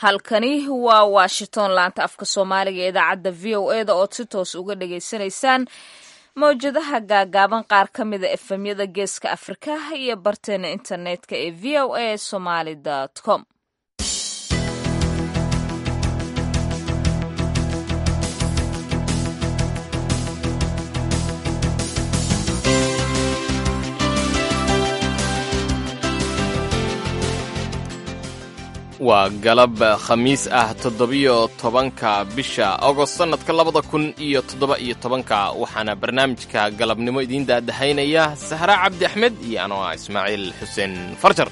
halkani waa washington laanta afka soomaaliga ee idaacadda v o e da ood si toos uga dhagaysanaysaan mawjadaha gaagaaban qaar ka mida efemyada geeska afrikaha iyo barteena internetka ee v o a somaly com waa galab khamiis ah toddobiyo tobanka bisha agost sannadka labada kun iyo toddoba iyo tobanka waxaana barnaamijka galabnimo idiin daadahaynaya sahra cabdi axmed iyo anoo ah ismaaciil xuseen farjar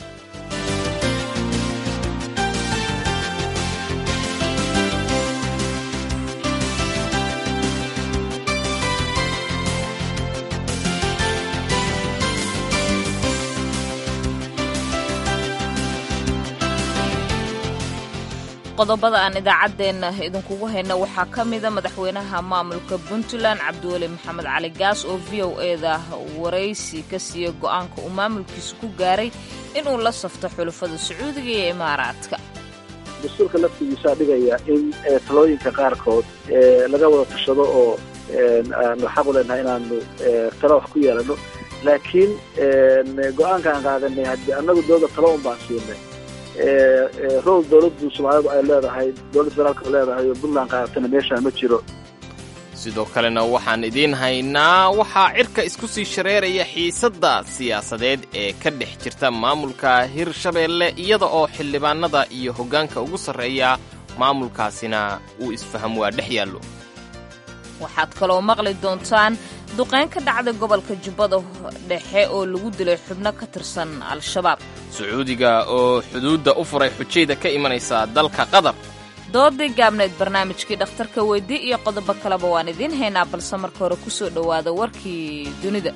qodobada aan idaacaddeenna idinkugu hayna waxaa ka mida madaxweynaha maamulka puntland cabdiweli maxamed cali gaas oo v o e da waraysi ka siiya go'aanka uu maamulkiisu ku gaaray inuu la safto xulufada sacuudiga iyo imaaraadka dastuurka laftigiisaa dhigaya in talooyinka qaarkood laga wada tashado oo aanu xaq u leenahay inaanu talo wax ku yeelano laakiin go-aankaan qaadanay haddii annagu dooda talo un baan siinay rool dowladdu soomaalidu ay leedahay dowladda federaalka leedahay oo puntland qaadatana meeshaan ma jiro sidoo kalena waxaan idiin haynaa waxaa cirka isku sii shareeraya xiisadda siyaasadeed ee ka dhex jirta maamulka hirshabeelle iyada oo xildhibaanada iyo hoggaanka ugu sarreeya maamulkaasina uu isfaham waa dhex yaallo waxaad kaloo maqli doontaan duqayn ka dhacday gobolka jubbada dhexe oo lagu dilay xubno ka tirsan al-shabaab sacuudiga oo xuduudda u furay xujayda ka imanaysa dalka qatar doodii gaabnayd barnaamijkii dhakhtarka weydii iyo qodobo kaleba waan idiin haynaa balse marka hore ku soo dhowaada warkii dunida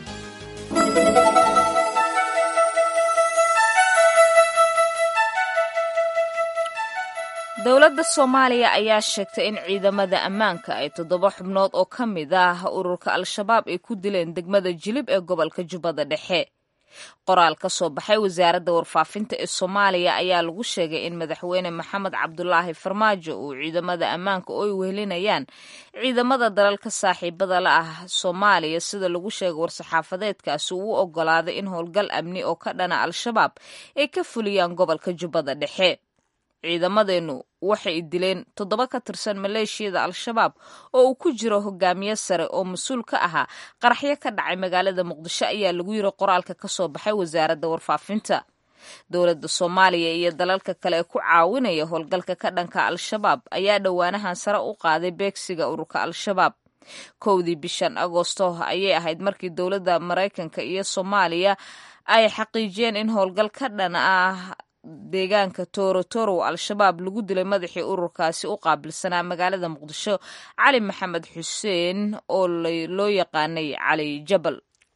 dowladda soomaaliya ayaa sheegtay in ciidamada ammaanka ay toddoba xubnood oo ka mid ah ururka al-shabaab ay ku dileen degmada jilib ee gobolka jubbada dhexe qoraal ka soo baxay wasaaradda warfaafinta ee soomaaliya ayaa lagu sheegay in madaxweyne maxamed cabdulaahi farmaajo uu ciidamada ammaanka oo ay wehelinayaan ciidamada dalalka saaxiibada la ah soomaaliya sida lagu sheegay war-saxaafadeedkaasi uu u ogolaaday in howlgal amni oo ka dhana al-shabaab ay ka fuliyaan gobolka jubbada dhexe ciidamadeennu waxay dileen toddoba ka tirsan maleeshiyada al-shabaab oo uu ku jiro hogaamiye sare oo mas-uul ka ahaa qaraxyo ka dhacay magaalada muqdisho ayaa lagu yiri qoraalka ka soo baxay wasaaradda warfaafinta dowladda soomaaliya iyo dalalka kale ee ku caawinaya howlgalka ka dhanka al-shabaab ayaa dhowaanahan sare u qaaday beegsiga ururka al-shabaab kowdii bishan agoosto ayay ahayd markii dowladda maraykanka iyo soomaaliya ay xaqiijiyeen in howlgal ka dhan ah deegaanka toorotorow al-shabaab lagu dilay madaxii ururkaasi u qaabilsanaa magaalada muqdisho cali maxamed xuseen oo loo yaqaanay cali jabal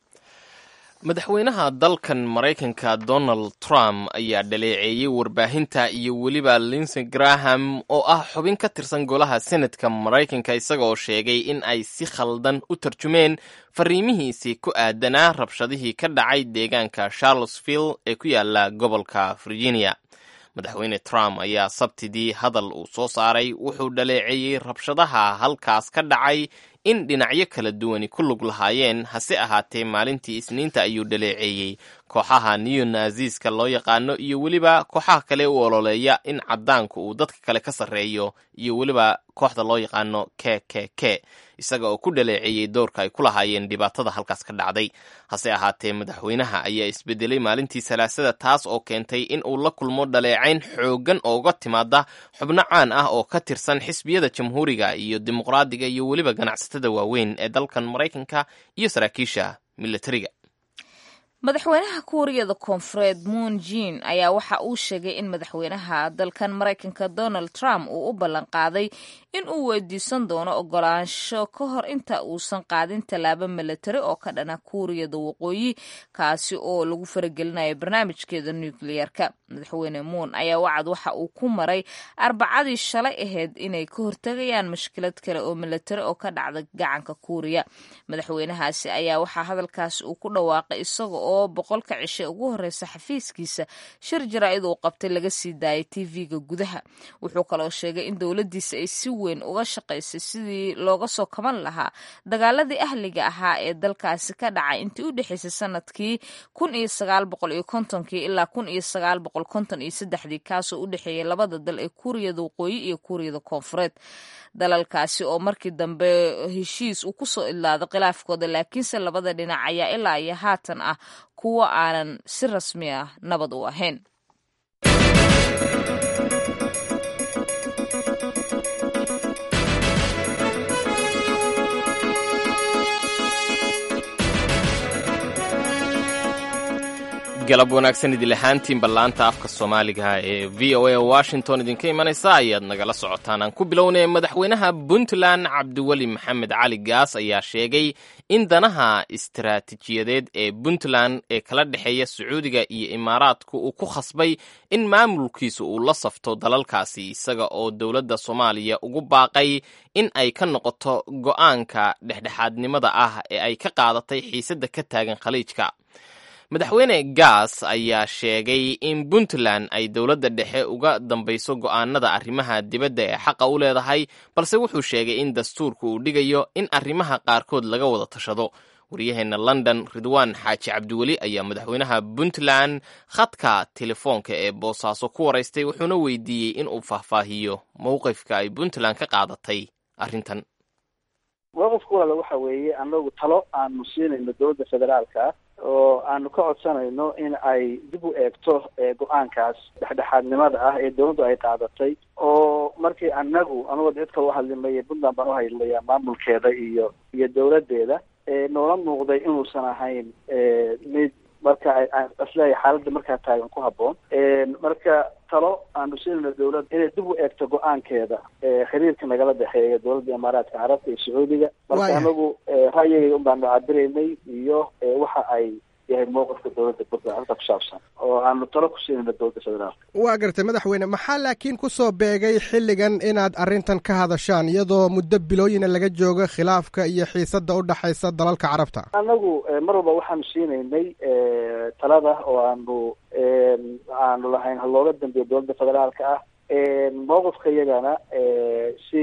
madaxweynaha dalkan maraykanka donald trump ayaa dhaleeceeyey warbaahinta iyo weliba linsey graham oo ah xubin ka tirsan golaha senatka maraykanka isagaoo sheegay in ay si khaldan u tarjumeen fariimihiisii ku aadanaa rabshadihii ka dhacay deegaanka charlottesville ee ku yaala gobolka virginia madaxweyne trump ayaa sabtidii hadal uu soo saaray wuxuu dhaleeceeyey rabshadaha halkaas ka dhacay in dhinacyo kala duwani ku lug lahaayeen hase ahaatee maalintii isniinta ayuu dhaleeceeyey kooxaha new naziska loo yaqaano iyo weliba kooxaha kale u ololeeya in caddaanku uu dadka kale ka sarreeyo iyo weliba kooxda loo yaqaano k k k isaga oo ku dhaleeceeyey doorka ay ku lahaayeen dhibaatada halkaas ka dhacday hase ahaatee madaxweynaha ayaa isbedelay maalintii salaasada taas oo keentay in uu la kulmo dhaleecayn xooggan ooga timaada xubno caan ah oo ka tirsan xisbiyada jamhuuriga iyo dimuqraadiga iyo weliba ganacsatada waaweyn ee dalkan maraykanka iyo saraakiisha militariga madaxweynaha kuuriyada koonfureed moon jin ayaa waxa uu sheegay in madaxweynaha dalkan maraykanka donald trump uu u ballan qaaday in uu weydiisan doono ogolaansho ka hor inta uusan qaadin tallaabo milatari oo ka dhana kuuriyada waqooyi kaasi oo lagu faragelinayo barnaamijkeeda nukliyeerka madaxweyne moon ayaa wacad waxa uu ku maray arbacadii shalay ahayd inay ka hortegayaan mushkilad kale oo milatari oo ka dhacda gacanka kuuriya madaxweynahaasi ayaa waxaa hadalkaasi uu ku dhawaaqay isaga oo oo boqolka cishe ugu horeysa xafiiskiisa shir jaraa'id uu qabtay laga sii daayay tv-ga gudaha wuxuu kaloo sheegay in dowladdiisa ay si weyn uga shaqaysay sidii looga soo kaban lahaa dagaaladii ahliga ahaa ee dalkaasi ka dhacay intii u dhexeysay sanadkii kun iyo sagaal boqol iyo kontonkii ilaa kun iyo sagaal boqol konton iyo saddexdii kaasoo u dhexeeyay labada dal ee kuuriyada waqooyi iyo kuuriyada koonfureed dalalkaasi oo markii dambe heshiis uu kusoo idlaaday khilaafkooda laakiinse labada dhinac ayaa ilaa iyo haatan ah kuwo aanan si rasmi ah nabad u ahayn galab wanaagsan idil ahaantiin ballaanta afka soomaaliga ee v o a washington idinka imanaysa ayaad nagala socotaan aan ku bilownay madaxweynaha puntland cabdiweli maxamed cali gaas ayaa sheegay in danaha istaraatiijiyadeed ee puntland ee kala dhexeeya sacuudiga iyo imaaraadku uu ku khasbay in maamulkiisa uu la safto dalalkaasi isaga oo dowladda soomaaliya ugu baaqay in ay ka noqoto go'aanka dhexdhexaadnimada ah ee ay ka qaadatay xiisadda ka taagan khaliijka madaxweyne gaas ayaa sheegay in puntland ay dowladda dhexe uga dambayso go'aanada arrimaha dibadda ee xaqa u leedahay balse wuxuu sheegay in dastuurku uu dhigayo in arrimaha qaarkood laga wada tashado waryaheena london ridwaan xaaji cabdiweli ayaa madaxweynaha puntland khadka telefoonka ee boosaaso ku waraystay wuxuuna weydiiyey in uu faahfaahiyo mowqifka ay puntland ka qaadatay arrintan mowqifka walaala waxa weeye anagu talo aanu siinayno dowladda federaalka oo aanu ka codsanayno in ay dib u eegto go-aankaas dhexdhexaadnimada ah ee dowladdu ay qaadatay oo markii anagu anagoo cid kale uhadlimaya puntland baan uhadlimaya maamulkeeda iyo iyo dowladdeeda noola muuqday inuusan ahayn mid marka isleeyahay xaaladda markaa taagan ku habboon marka talo aanu siinayno dowladda inay dib u eegto go-aankeeda xiriirka nagala dhexeeya dowladda imaaraadka carabta iyo sacuudiga marka anagu ra'yigayga un baanu cabiraynay iyo waxa ay yahay mowqifka dowladda puntland halka ku saabsan oo aanu talo ku siinayno dowladda federaalka waa gartay madaxweyne maxaa laakiin kusoo beegay xilligan inaad arrintan ka hadashaan iyadoo muddo bilooyina laga joogo khilaafka iyo xiisadda u dhexaysa dalalka carabta anagu mar walba waxaanu siinaynay talada oo aanu aanu lahayn ha looga dambeeyo dowladda federaalka ah mowqifka iyagana si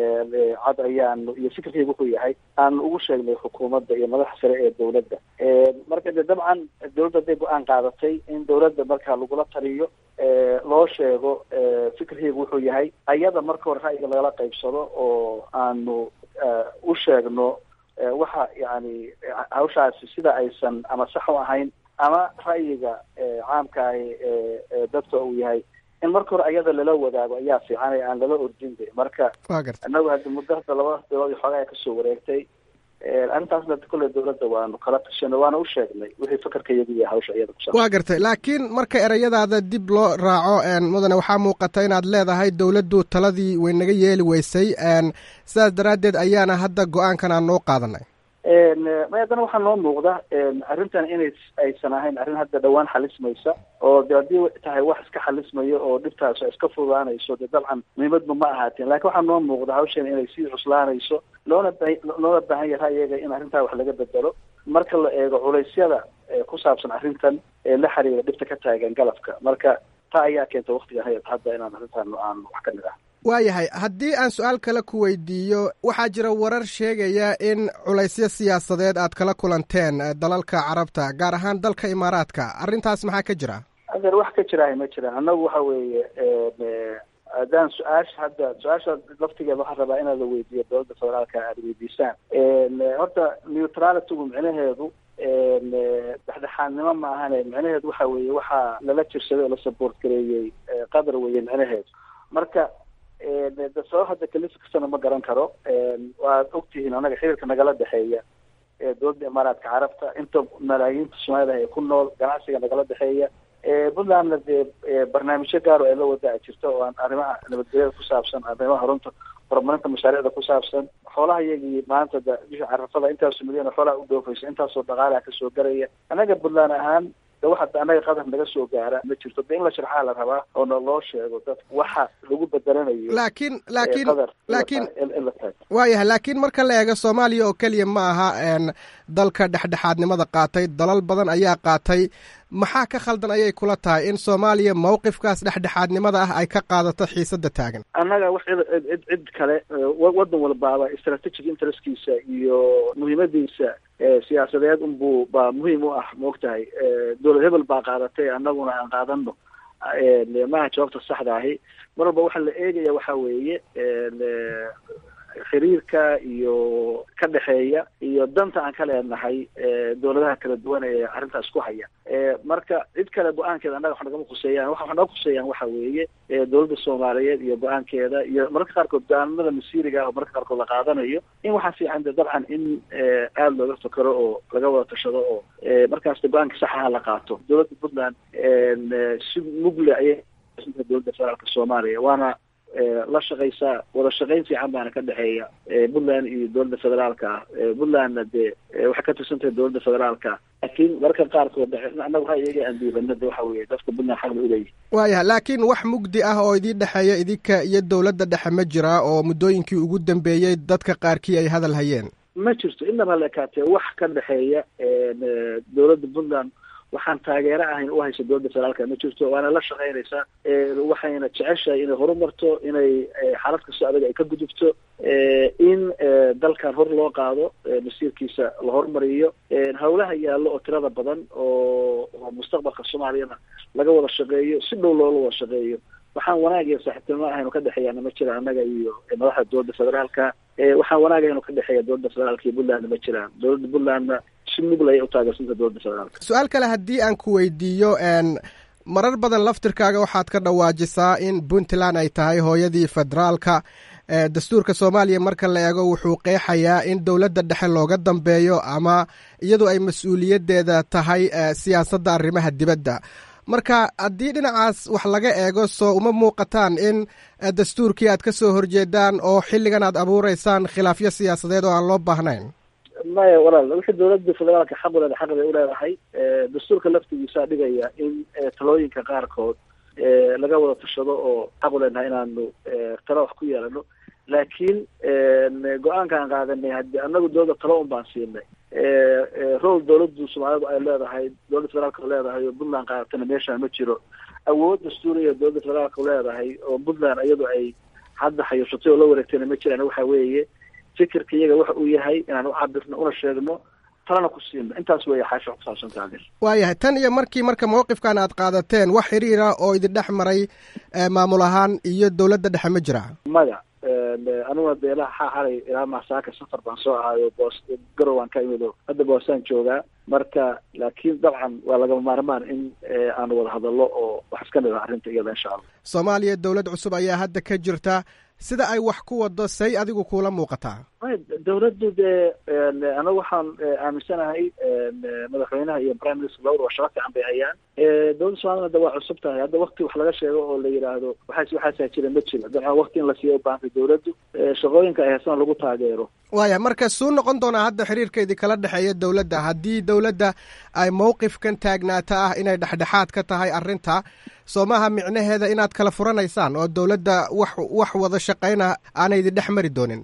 cad ayaanu iyo fikirkayga wuxuu yahay aanu ugu sheegnay xukuumadda iyo madaxa sare ee dowladda marka de dabcan dowladda hadday go-aan qaadatay in dowladda markaa lagula taliyo loo sheego fikirkayga wuxuu yahay ayada marka hore ra'yiga lagala qaybsado oo aanu u sheegno waxa yani hawshaasi sida aysan ama sax u ahayn ama ra'yiga caamkaahi dadka uu yahay in marka hore ayada lala wadaago ayaa fiican ee aan lala ordin de marka inagu haddi muddo hadda laba bilood iyo xoogaa kasoo wareegtay arrintaasna kolley dowladda waanu kala tashanay waana u sheegnay wixii fakarka iyagu iyo hawsha iyada kusa waa gartay laakiin marka ereyadaada dib loo raaco mudane waxaa muuqata inaad leedahay dowladdu taladii way naga yeeli weysay sidaas daraaddeed ayaana hadda go-aankan aan noo qaadanay may haddana waxaa noo muuqda arrintan inay aysan ahayn arrin hadda dhawaan xalismaysa oo de haddii tahay wax iska xalismayo oo dhibtaas iska fudaanayso de dabcan muhiimadba ma ahaateen lakin waxaa noo muuqda hawshan inay sii cuslaanayso loona ba loona baahan yahay ra'yiga in arrintaa wax laga bedelo marka la eego culaysyada ku saabsan arrintan ee la xiriira dhibta ka taagan galabka marka taa ayaa keenta waktiga hadda inaan arrintan aan wax ka nidhaah waayahay haddii aan su-aal kale ku weydiiyo waxaa jira warar sheegaya in culaysyo siyaasadeed aad kala kulanteen dalalka carabta gaar ahaan dalka imaaraadka arrintaas maxaa ka jira adeer wax ka jiraaha ma jiraan annagu waxa weeye haddaan su-aasha hadda su-aasha laftigeeda waxaan rabaa inaad la weydiiyo dowladda federaalka aada weydiisaan horta neutralitygu micnaheedu dhexdhexaadnimo ma ahane micnaheedu waxa weeye waxaa lala jirsaday oo la support gareeyey qatar weeye micnaheedu marka de sabab hadda kalisi kastana ma garan karo waad ogtihiin anaga xiriirka nagala dhexeeya dowladda imaaraadka carabta inta malaayiinta soomaalida ay ku nool ganacsiga nagala dhexeeya puntlandna dee barnaamijyo gaar oo ay la wadaa jirta oo aan arrimaha nabadgelyada ku saabsan arrimaha runta horumarinta mashaariicda ku saabsan xoolaha iyagii maanta da bisha carafada intaasoo milyan xoolaha u dhoofaysa intaasoo dhaqaalaha kasoo garaya anaga puntland ahaan de waxa annaga qadar naga soo gaara ma jirto de in la sharxaa la rabaa oo na loo sheego dad waxa lagu bedelanayo laakiin laakiin qadar laakiin in la taago waayahay laakiin marka la eego soomaaliya oo keliya ma aha n dalka dhexdhexaadnimada qaatay dalal badan ayaa qaatay maxaa ka khaldan ayay kula tahay in soomaaliya mawqifkaas dhexdhexaadnimada ah ay ka qaadato xiisada taagan annaga wax cid cid cid kale wadan walbaaba strategic interestkiisa iyo muhiimadiisa siyaasadeed unbuu baa muhiim u ah maogtahay dowlad hebel baa qaadatay annaguna aan qaadano maaha jawaabta saxda ahi mar walba waxaa la eegaya waxa weeye xiriirka iyo ka dhexeeya iyo danta aan ka leenahay dowladaha kala duwan ee arrintaas ku haya marka cid kale go-aankeeda annaga wax nagama khuseeyaan waxa naga khuseeyaan waxa weeye dowladda soomaaliyeed iyo go-aankeeda iyo mararka qaarkood go-aanimada masiiriga ah oo mararka qaarkood la qaadanayo in waxaa fiican de dabcan in aada looga fakero oo laga wada tashado oo markaas de go-aanka saxaha la qaato dowladda puntland si mugle ayay dowladda federaalka soomaaliya waana la shaqaysaa wada shaqayn fiican baana ka dhexeeya puntland iyo dowladda federaalka ah puntlandna dee waxay ka tirsan tahay dowladda federaalka laakiin mararka qaarkood annaga waxaa iyaga aan diibana de waxa weeye dadka puntland xaq bay uleeyihi waayahay laakiin wax mugdi ah oo idii dhexeeya idinka iyo dowladda dhexe ma jiraa oo muddooyinkii ugu dambeeyey dadka qaarkii ay hadal hayeen ma jirto inaba la ekaatee wax ka dhexeeya dowladda puntland waxaan taageero ahayn u haysa dowladda federaalka ma jirto waana la shaqaynaysaa waxayna jeceshahay inay horumarto inay xaalad kastoo adag ay ka gudubto in dalkan hor loo qaado masiirkiisa la horumariyo hawlaha yaallo oo tirada badan oo oo mustaqbalka soomaaliyana laga wada shaqeeyo si dhow loola wada shaqeeyo waxaan wanaag iyo saaxiibtinimo ahaynu ka dhexeeyaana ma jira annaga iyo madaxda dowladda federaalka waxaan wanaag ahaynu ka dhexeeya dowladda federaalka iyo puntlandna ma jiraan dowladda puntlandna si mugla ay u taageersanta dowladda federaalka su-aal kale haddii aan ku weydiiyo marar badan laftirkaaga waxaad ka dhawaajisaa in puntland ay tahay hooyadii federaalka dastuurka soomaaliya marka la eego wuxuu qeexayaa in dowladda dhexe looga dambeeyo ama iyadu ay mas-uuliyaddeeda tahay siyaasadda arrimaha dibadda marka haddii dhinacaas wax laga eego soo uma muuqataan in dastuurkii aad ka soo horjeedaan oo xilligan aad abuureysaan khilaafyo siyaasadeed oo aan loo baahnayn maya walaal wixii dowladda federaalka xaq u leedahay xaq bay uleedahay dastuurka laftigiisaa dhigaya in talooyinka qaarkood laga wada tashado oo xaq u leenahay inaanu talo wax ku yeelano laakiin go-aankaan qaadanay haddi anagu dowladda talo un baan siinay rol dowladdu soomaalidu ay leedahay dowladda federaalka leedahay oo puntland qaadatana meeshaan ma jiro awood dastuuriya dowladda federaalka leedahay oo puntland iyadu ay hadda xayuushatay oo la wareegtayna ma jiraan waxa weeye fikirka iyaga waxa uu yahay inaan u cabirno una sheegno talana ku siino intaas weeye xaasha ku saabsan taagir waayahay tan iyo markii marka mawqifkan aad qaadateen wax xiriira oo idin dhex maray maamul ahaan iyo dowladda dhexe ma jira maya aniguna de ilaa xaa xalay ilaa masaaka safar baan soo ahaayo boos garow aan ka imido hadda boosaan joogaa marka laakiin dabcan waa lagama maarmaan in aanu wada hadallo oo wax iska nida arrinta iyada insha allah soomaaliya dowlad cusub ayaa hadda ka jirta sida ay wax ku wado say adigu kuula muuqataa dowladdu dee anagu waxaan aaminsanahay madaxweynaha iyo prime minister lawada waa shaqo fiican bay hayaan dowladda soomaaliyana de waa cusub tahay hadda wakti wax laga sheego oo la yidhaahdo waxaas waxaasaa jira ma jiro dabcan wakti in la siiyo ubaahantay dowladdu shaqooyinka ay haysana lagu taageero waaya marka suu noqon doonaa hadda xiriirkeedii kala dhexeeya dowladda haddii dowladda ay mawqifkan taagnaata ah inay dhexdhexaad ka tahay arrinta soo maaha micnaheeda inaad kala furanaysaan oo dowladda wax wax wada shaqayna aanay idin dhex mari doonin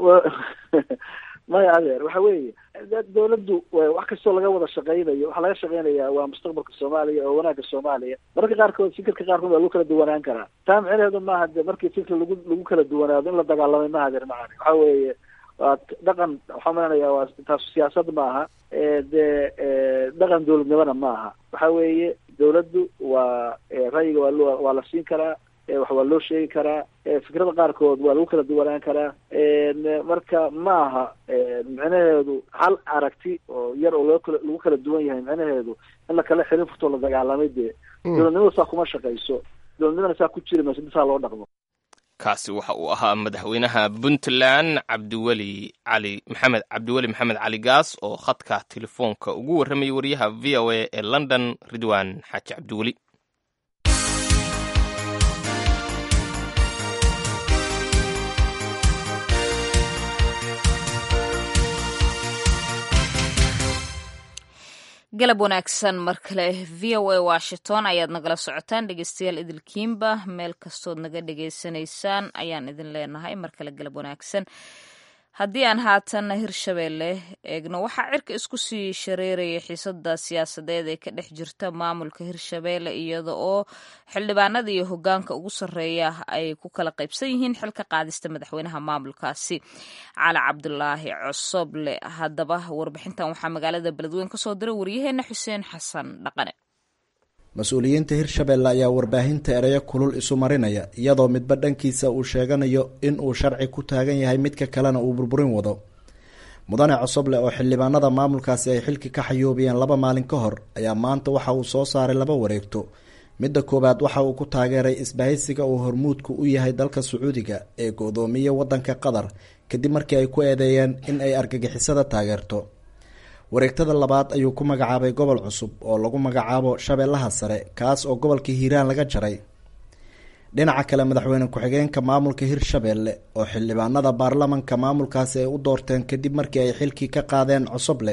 maya adeer waxa weeye dowladdu wax kastoo laga wada shaqaynayo waxaa laga shaqaynayaa waa mustaqbalka soomaaliya oo wanaagga soomaaliya mararka qaarkood fikirka qaarkood waa lagu kala duwanaan karaa taa micnaheedu maaha de markii fikir lagu lagu kala duwanaado in la dagaalamay maaha adeer macani waxa weeye waa dhaqan waxaa malanaya waa taas siyaasad maaha dee dhaqan dowladnimona maaha waxa weeye dowladdu waa ra'yiga waa lo waa la siin karaa wax waa loo sheegi karaa fikrada qaarkood waa lagu kala duwanaan karaa marka maaha micnaheedu hal aragti oo yar oo loo kala lagu kala duwan yahay micnaheedu in la kala xirin furtoo la dagaalamay dee dowladnimada saa kuma shaqayso dowladnimana saa ku jiri mayso bisaa loo dhaqmo kaasi waxa uu ahaa madaxweynaha puntland cabdiweli cali maxamed cabdiweli maxamed cali gaas oo khadka telefoonka ugu warramayay wariyaha v o a ee london ridwan xaaji cabdiweli galab wanaagsan mar kale v o a washington ayaad nagala socotaan dhegeystayaal idilkiinba meel kastood naga dhegeysanaysaan ayaan idin leenahay mar kale galab wanaagsan haddii aan haatan hirshabeelle eegno waxaa cirka isku sii shareeraya xiisada siyaasadeed ee ka dhex jirta maamulka hirshabeelle iyada oo xildhibaanada iyo hogaanka ugu sarreeya ay ku kala qaybsan yihiin xilka qaadista madaxweynaha maamulkaasi cali cabdulaahi cosoble haddaba warbixintan waxaa magaalada beledweyne kasoo diray waryaheena xuseen xasan dhaqane mas-uuliyiinta hirshabeelle ayaa warbaahinta ereyo kulul isu marinaya iyadoo midba dhankiisa uu sheeganayo in uu sharci ku taagan yahay midka kalena uu burburin wado mudane cosoble oo xildhibaanada maamulkaasi ay xilki ka xayoobiyeen laba maalin ka hor ayaa maanta waxa uu soo saaray laba wareegto midda koowaad waxa uu ku taageeray isbahaysiga uu hormuudku u yahay dalka sacuudiga ee go-doomiye wadanka qatar kadib markii ay ku eedeeyeen in ay argagixisada taageerto wareegtada labaad ayuu ku magacaabay gobol cusub oo lagu magacaabo shabeellaha sare kaas oo gobolka hiiraan laga jaray dhinaca kale madaxweyne ku-xigeenka maamulka hirshabeelle oo xildhibaanada baarlamanka maamulkaasi ay u doorteen kadib markii ay xilkii ka qaadeen cosoble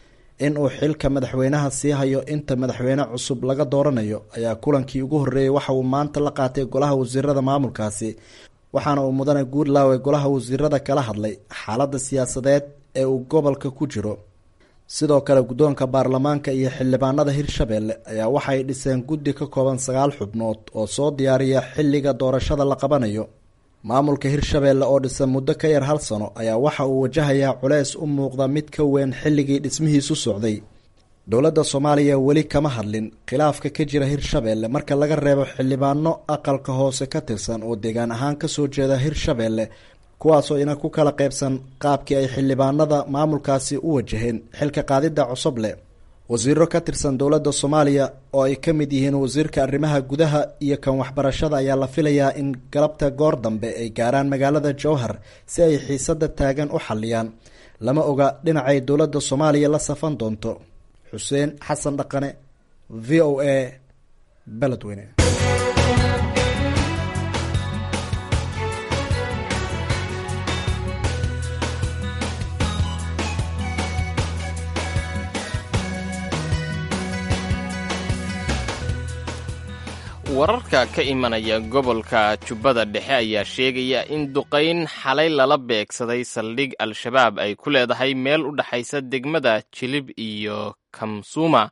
inuu xilka madaxweynaha sii hayo inta madaxweyne cusub laga dooranayo ayaa kulankii ugu horreeyey waxa uu maanta la qaatay golaha wasiirada maamulkaasi waxaana uu mudane guudlaawe golaha wasiirada kala hadlay xaaladda siyaasadeed ee uu gobolka ku jiro sidoo kale guddoonka baarlamaanka iyo xildhibaanada hirshabeelle ayaa waxay dhiseen guddi ka kooban sagaal xubnood oo soo diyaariya xilliga doorashada la qabanayo maamulka hirshabeelle oo dhisan muddo ka yar hal sano ayaa waxa uu wajahayaa culeys u muuqda mid ka weyn xilligii dhismihiisu socday dowladda soomaaliya weli kama hadlin khilaafka ka jira hirshabeelle marka laga reebo xildhibaano aqalka hoose ka tirsan oo deegaan ahaan kasoo jeeda hirshabeelle kuwaasoo ina ku kala qaybsan qaabkii ay xildhibaanada maamulkaasi u wajaheen xilka qaadidda cosoble wasiiro ka tirsan dowladda soomaaliya oo ay ka mid yihiin wasiirka arrimaha gudaha iyo kan waxbarashada ayaa la filayaa in galabta goor dambe ay gaaraan magaalada jowhar si ay xiisada taagan u xalliyaan lama oga dhinacay dowladda soomaaliya la safan doonto xuseen xasan dhaqane v o a beledweyne wararka ka imanaya gobolka jubbada dhexe ayaa sheegaya in duqayn xalay lala beegsaday saldhig al-shabaab ay ku leedahay meel u dhexaysa degmada jilib iyo kamsuuma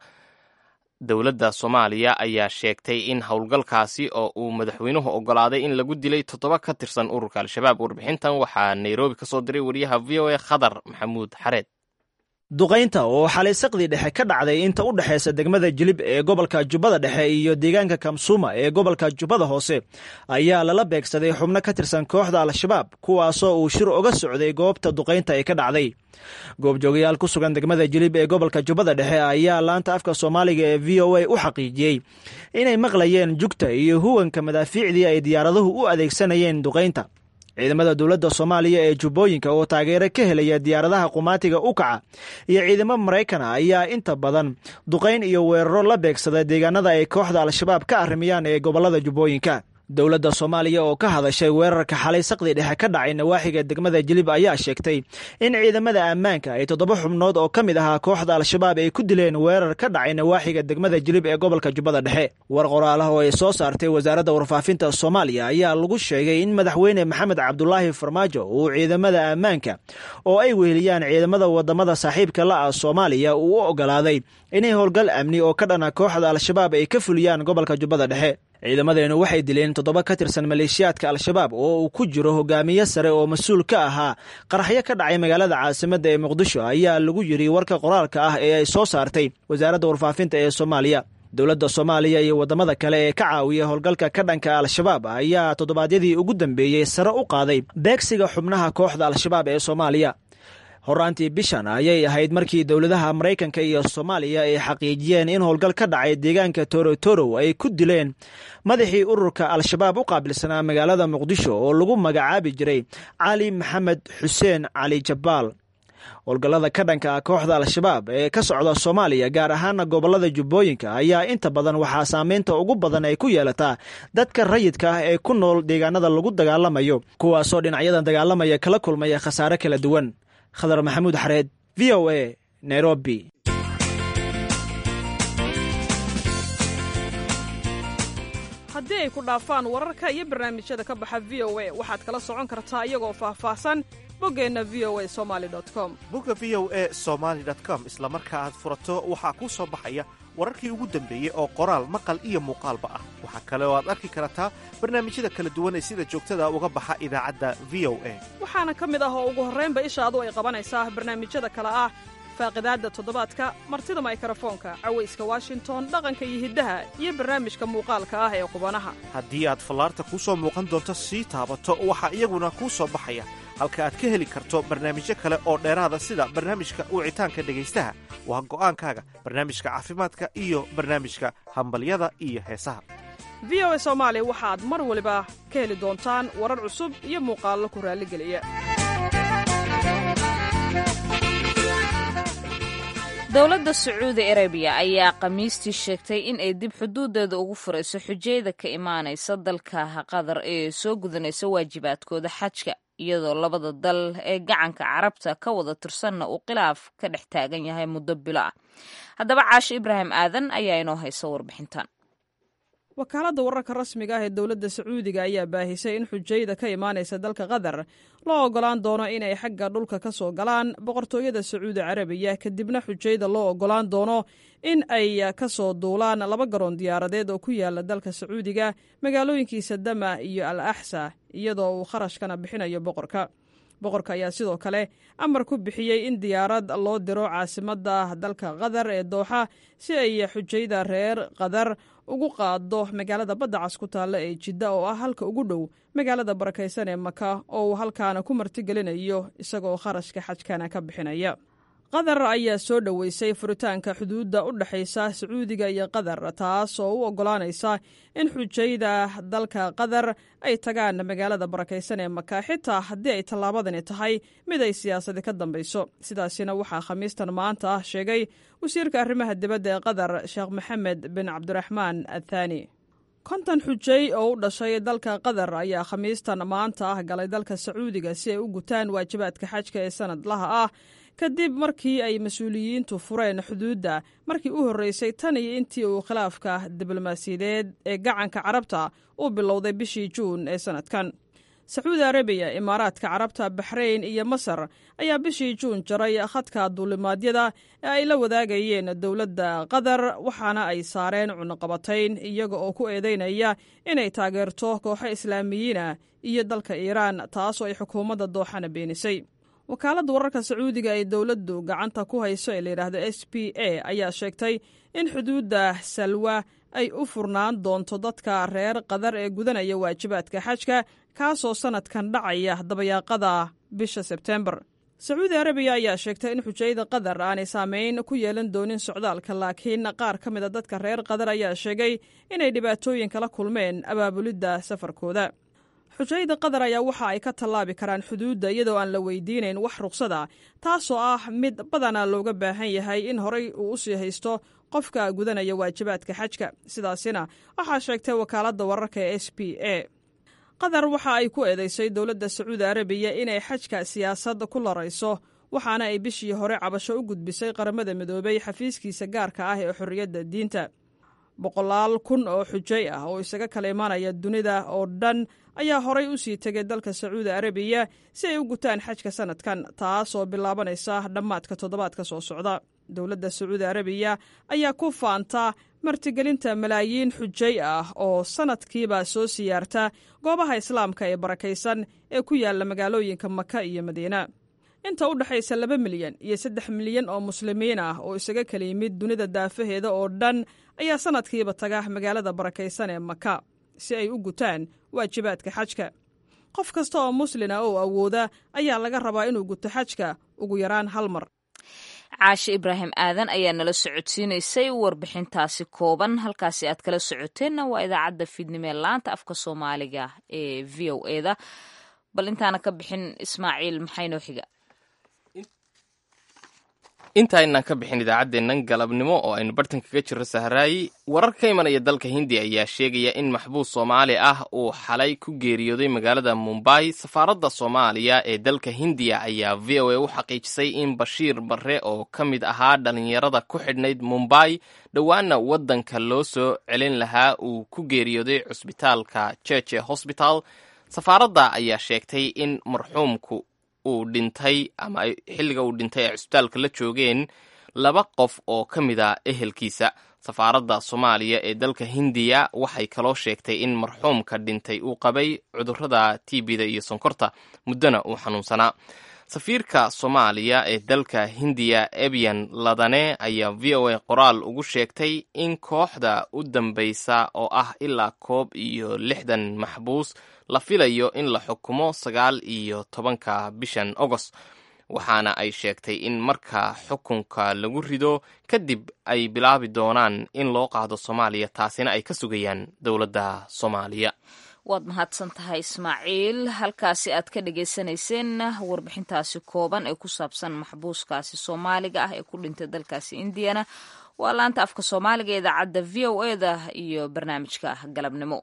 dowladda soomaaliya ayaa sheegtay in howlgalkaasi oo uu madaxweynuhu oggolaaday in lagu dilay toddoba ka tirsan ururka al-shabaab warbixintan waxaa nairobi ka soo diray wariyaha v o a khadar maxamuud xareed duqaynta oo xalay saqdii dhexe ka dhacday inta u dhexaysa degmada jilib ee gobolka jubbada dhexe iyo deegaanka kamsuuma ee gobolka jubbada hoose ayaa lala beegsaday xubno ka tirsan kooxda al-shabaab kuwaasoo uu shir uga socday goobta duqaynta ee ka dhacday goobjoogayaal ku sugan degmada jilib ee gobolka jubbada dhexe ayaa laanta afka soomaaliga ee v o a u xaqiijiyey inay maqlayeen jugta iyo huwanka madaafiicdii ay diyaaraduhu u adeegsanayeen duqaynta ciidamada dowladda soomaaliya ee jubbooyinka oo taageero ka helaya diyaaradaha qumaatiga u kaca iyo ciidamo maraykana ayaa inta badan duqayn iyo weeraro la beegsada deegaanada ay kooxda al-shabaab ka arrimiyaan ee gobollada jubbooyinka dowladda soomaaliya oo ka hadashay weerarka xalay saqdi dhexe ka dhacay nawaaxiga degmada jilib ayaa sheegtay in ciidamada ammaanka ay toddoba xubnood oo ka mid ahaa kooxda al-shabaab ay ku dileen weerar ka dhacay nawaaxiga degmada jilib ee gobolka jubbada dhexe war qoraalaha oo ay soo saartay wasaaradda warfaafinta soomaaliya ayaa lagu sheegay in madaxweyne maxamed cabdulaahi farmaajo uu ciidamada ammaanka oo ay weheliyaan ciidamada wadamada saaxiibka la ah soomaaliya uu u ogolaaday inay howlgal amni oo ka dhana kooxda al-shabaab ay ka fuliyaan gobolka jubbada dhexe ciidamadeenu waxay dileen toddoba ka tirsan maleeshiyaadka al-shabaab oo uu ku jiro hogaamiye sare oo mas-uul ka ahaa qaraxyo ka dhacay magaalada caasimadda ee muqdisho ayaa lagu yidhi warka qoraalka ah ee ay soo saartay wasaaradda warfaafinta ee soomaaliya dowladda soomaaliya iyo waddamada kale ee ka caawiya howlgalka ka dhanka al-shabaab ayaa toddobaadyadii ugu dambeeyey sare u qaaday beegsiga xubnaha kooxda al-shabaab ee soomaaliya horaantii bishan ayay ahayd markii dowladaha maraykanka iyo soomaaliya ay xaqiijiyeen in howlgal ka dhacay deegaanka torotoro ay ku dileen madaxii ururka al-shabaab u qaabilsanaa magaalada muqdisho oo lagu magacaabi jiray cali maxamed xuseen cali jabbaal howlgallada ka dhanka kooxda al-shabaab ee ka socda soomaaliya gaar ahaana gobollada jubbooyinka ayaa inta badan waxaa saameynta ugu badan ay ku yeelataa dadka rayidka ah ee ku nool deegaanada lagu dagaalamayo kuwaasoo dhinacyadan dagaalamaya kala kulmaya khasaare kala duwan khadar maxamuud xareed v o a nairobi haddii ay ku dhaafaan wararka iyo barnaamijyada ka baxa v o a waxaad kala socon kartaa iyagoo faahfaahsan boggeenna v o a somali com bogga v o e somaali com isla marka aad furato waxaa kuu soo baxaya wararkii ugu dambeeyey oo qoraal maqal iyo muuqaalba ah waxaa kale oo aad arki kartaa barnaamijyada kala duwan ee sida joogtada uga baxa idaacadda v o a waxaana ka mid ah oo ugu horraynba ishaadu ay qabanaysaa barnaamijyada kale ah faaqidaadda toddobaadka martida maykarafoonka cawayska washington dhaqanka iyo hiddaha iyo barnaamijka muuqaalka ah ee qubanaha haddii aad fallaarta kuu soo muuqan doonto sii taabato waxaa iyaguna kuu soo baxaya halka aad ka heli karto barnaamijyo kale oo dheeraada sida barnaamijka wicitaanka dhegaystaha waa go'aankaaga barnaamijka caafimaadka iyo barnaamijka hambalyada iyo heesaha v o a soomaali waxaad mar waliba ka heli doontaan warar cusub iyo muuqaallo ku raalligeliya dowladda sacuudi arabiya ayaa khamiistii sheegtay in ay dib xuduudeeda ugu furayso xujayda ka imaanaysa dalka qatar ee soo gudanaysa waajibaadkooda xajka iyadoo labada dal ee gacanka carabta ka wada tirsanna uu khilaaf ka dhex taagan yahay muddo bilo ah haddaba caasho ibraahim aadan ayaa inoo haysa warbixintan wakaaladda wararka rasmiga ah ee dowladda sacuudiga ayaa baahisay in xujayda ka imaanaysa dalka qatar loo ogolaan doono inay xagga dhulka ka soo galaan boqortooyada sacuudi carabiya kadibna xujayda loo ogolaan doono in ay ka soo duulaan laba garoon diyaaradeed oo ku yaala dalka sacuudiga magaalooyinkiisa dama iyo al axsa iyadoo uu kharashkana bixinayo boqorka boqorka ayaa sidoo kale amar ku bixiyey in diyaarad loo diro caasimadda dalka qatar ee dooxa si ay xujayda reer qatar ugu qaado magaalada badda cas ku taalla ee jidda oo ah halka ugu dhow magaalada barakaysan ee maka oo uu halkaana ku martigelinayo isagoo kharashka xajkana ka bixinaya qatar ayaa soo dhoweysay furitaanka xuduudda u dhexaysa sacuudiga iyo qatar taas oo u oggolaanaysa in xujayda dalka qatar ay tagaan magaalada barakaysan ee maka xitaa haddii ay tallaabadani tahay mid ay siyaasadi ka dambayso sidaasina waxaa khamiistan maanta ah sheegay wasiirka arrimaha dibadda ee qatar sheekh maxamed bin cabdiraxmaan athaani konton xujay oo u dhashay dalka qatar ayaa khamiistan maanta ah galay dalka sacuudiga si ay u gutaan waajibaadka xajka ee sanadlaha ah kadib markii ay mas-uuliyiintu fureen xuduudda markii u horreysay tan iyo intii uu khilaafka diblomaasiyadeed ee gacanka carabta uu bilowday bishii juun ee sannadkan sacuudi arabiya imaaraadka carabta baxrayn iyo masar ayaa bishii juun jaray khadka duulimaadyada ee ay la wadaagayeen dowladda qatar waxaana ay saareen cunuqabatayn iyaga oo ku eedeynaya inay taageerto kooxo islaamiyiina iyo dalka iiraan taasoo ay xukuumadda dooxana beenisay wakaaladda wararka sacuudiga ee dowladdu gacanta ku hayso ee layidhaahdo s p a ayaa sheegtay in xuduudda salwa ay u furnaan doonto dadka reer qatar ee gudanaya waajibaadka xajka kaasoo sannadkan dhacaya dabayaaqada bisha sebtembar sacuudi arabiya ayaa sheegtay in xujayada qatar aanay saameyn ku yeelan doonin socdaalka laakiin qaar ka mida dadka reer qatar ayaa sheegay inay dhibaatooyin kala kulmeen abaabulidda safarkooda xujayada qatar ayaa waxa ay ka tallaabi karaan xuduudda iyadoo aan la weydiinayn wax ruqsada taasoo ah mid badanaa looga baahan yahay in horay uu u sii haysto qofka gudanaya waajibaadka xajka sidaasina waxaa sheegtay wakaaladda wararka ee s p a qatar waxa ay ku eedeysay dowladda sacuudi arabiya inay xajka siyaasad ku larayso waxaana ay bishii hore cabasho u gudbisay qaramada midoobay xafiiskiisa gaarka ah ee xorriyadda diinta boqolaal kun oo xujay ah oo isaga kala imaanaya dunida oo dhan ayaa horay u sii tegay dalka sacuudi arabiya si ay u gutaan xajka sannadkan taasoo bilaabanaysa dhammaadka toddobaadka soo socda dowladda sacuudi arabiya ayaa ku faanta martigelinta malaayiin xujay ah oo sannadkiiba soo siyaarta goobaha islaamka ee barakaysan ee ku yaalla magaalooyinka maka iyo madiina inta u dhexaysa laba milyan iyo saddex milyan oo muslimiin ah oo isaga kala yimid dunida daafaheeda oo dhan ayaa sannadkiiba taga magaalada barakaysan ee maka si ay u gutaan waajibaadka xajka qof kasta oo muslina oo awooda ayaa laga rabaa inuu guto xajka ugu yaraan hal mar caashe ibraahim aadan ayaa nala socodsiinaysay warbixintaasi kooban halkaasi aad kala socoteenna waa idaacadda fiidnimo ee laanta afka soomaaliga ee v o eda bal intaana ka bixin ismaaciil maxaynoo xiga intaaynan ka bixin idaacaddeennan galabnimo oo aynu bartan kaga jirro sahraayi warar ka imanaya dalka hindiya ayaa sheegaya in maxbuus soomaali ah uu xalay ku geeriyooday magaalada mumbai safaaradda soomaaliya ee dalka hindiya ayaa v o a u xaqiijisay in bashiir barre oo ka mid ahaa dhallinyarada ku xidhnayd mumbai dhowaana waddanka loo soo celin lahaa uu ku geeriyooday cusbitaalka cheche hosbital safaaradda ayaa sheegtay in marxuumku uu dhintay ama xilliga uu dhintay ay cusbitaalka la joogeen laba qof oo ka mid a ehelkiisa safaaradda soomaaliya ee dalka hindiya waxay kaloo sheegtay in marxuumka dhintay uu qabay cudurrada tbda iyo sonkorta muddona uu xanuunsanaa safiirka soomaaliya ee dalka hindiya ebyan ladane ayaa v o a qoraal ugu sheegtay in kooxda u dambaysa oo ah ilaa koob iyo lixdan maxbuus la filayo in la xukumo sagaal iyo tobanka bishan agost waxaana ay sheegtay in marka xukunka lagu rido kadib ay bilaabi doonaan in loo qaado soomaaliya taasina ay ka sugayaan dowladda soomaaliya waad mahadsan tahay ismaaciil halkaasi aad ka dhagaysanayseen warbixintaasi kooban ee ku saabsan maxbuuskaasi soomaaliga ah ee ku dhintay dalkaasi indiyana waa laanta afka soomaaliga ee idaacadda v o e da iyo barnaamijka galabnimo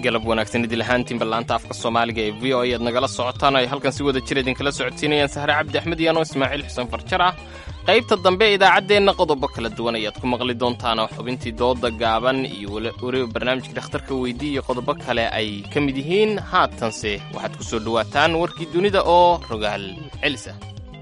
galab wanaagsan idil ahaantiinba laanta afka soomaaliga ee v o a aad nagala socotaan ay halkan si wada jir idinkala socodsiinayaan sahre cabdi axmed iyo anoo ismaaciil xuseen farjar ah qaybta dambe ee idaacaddeenna qodobo kala duwan ayaad ku maqli doontaan oo xubintii dooda gaaban iyo weliba barnaamijka dhakhtarka weydii iyo qodobo kale ay ka mid yihiin haatanse waxaad ku soo dhowaataan warkii dunida oo rogaal celisa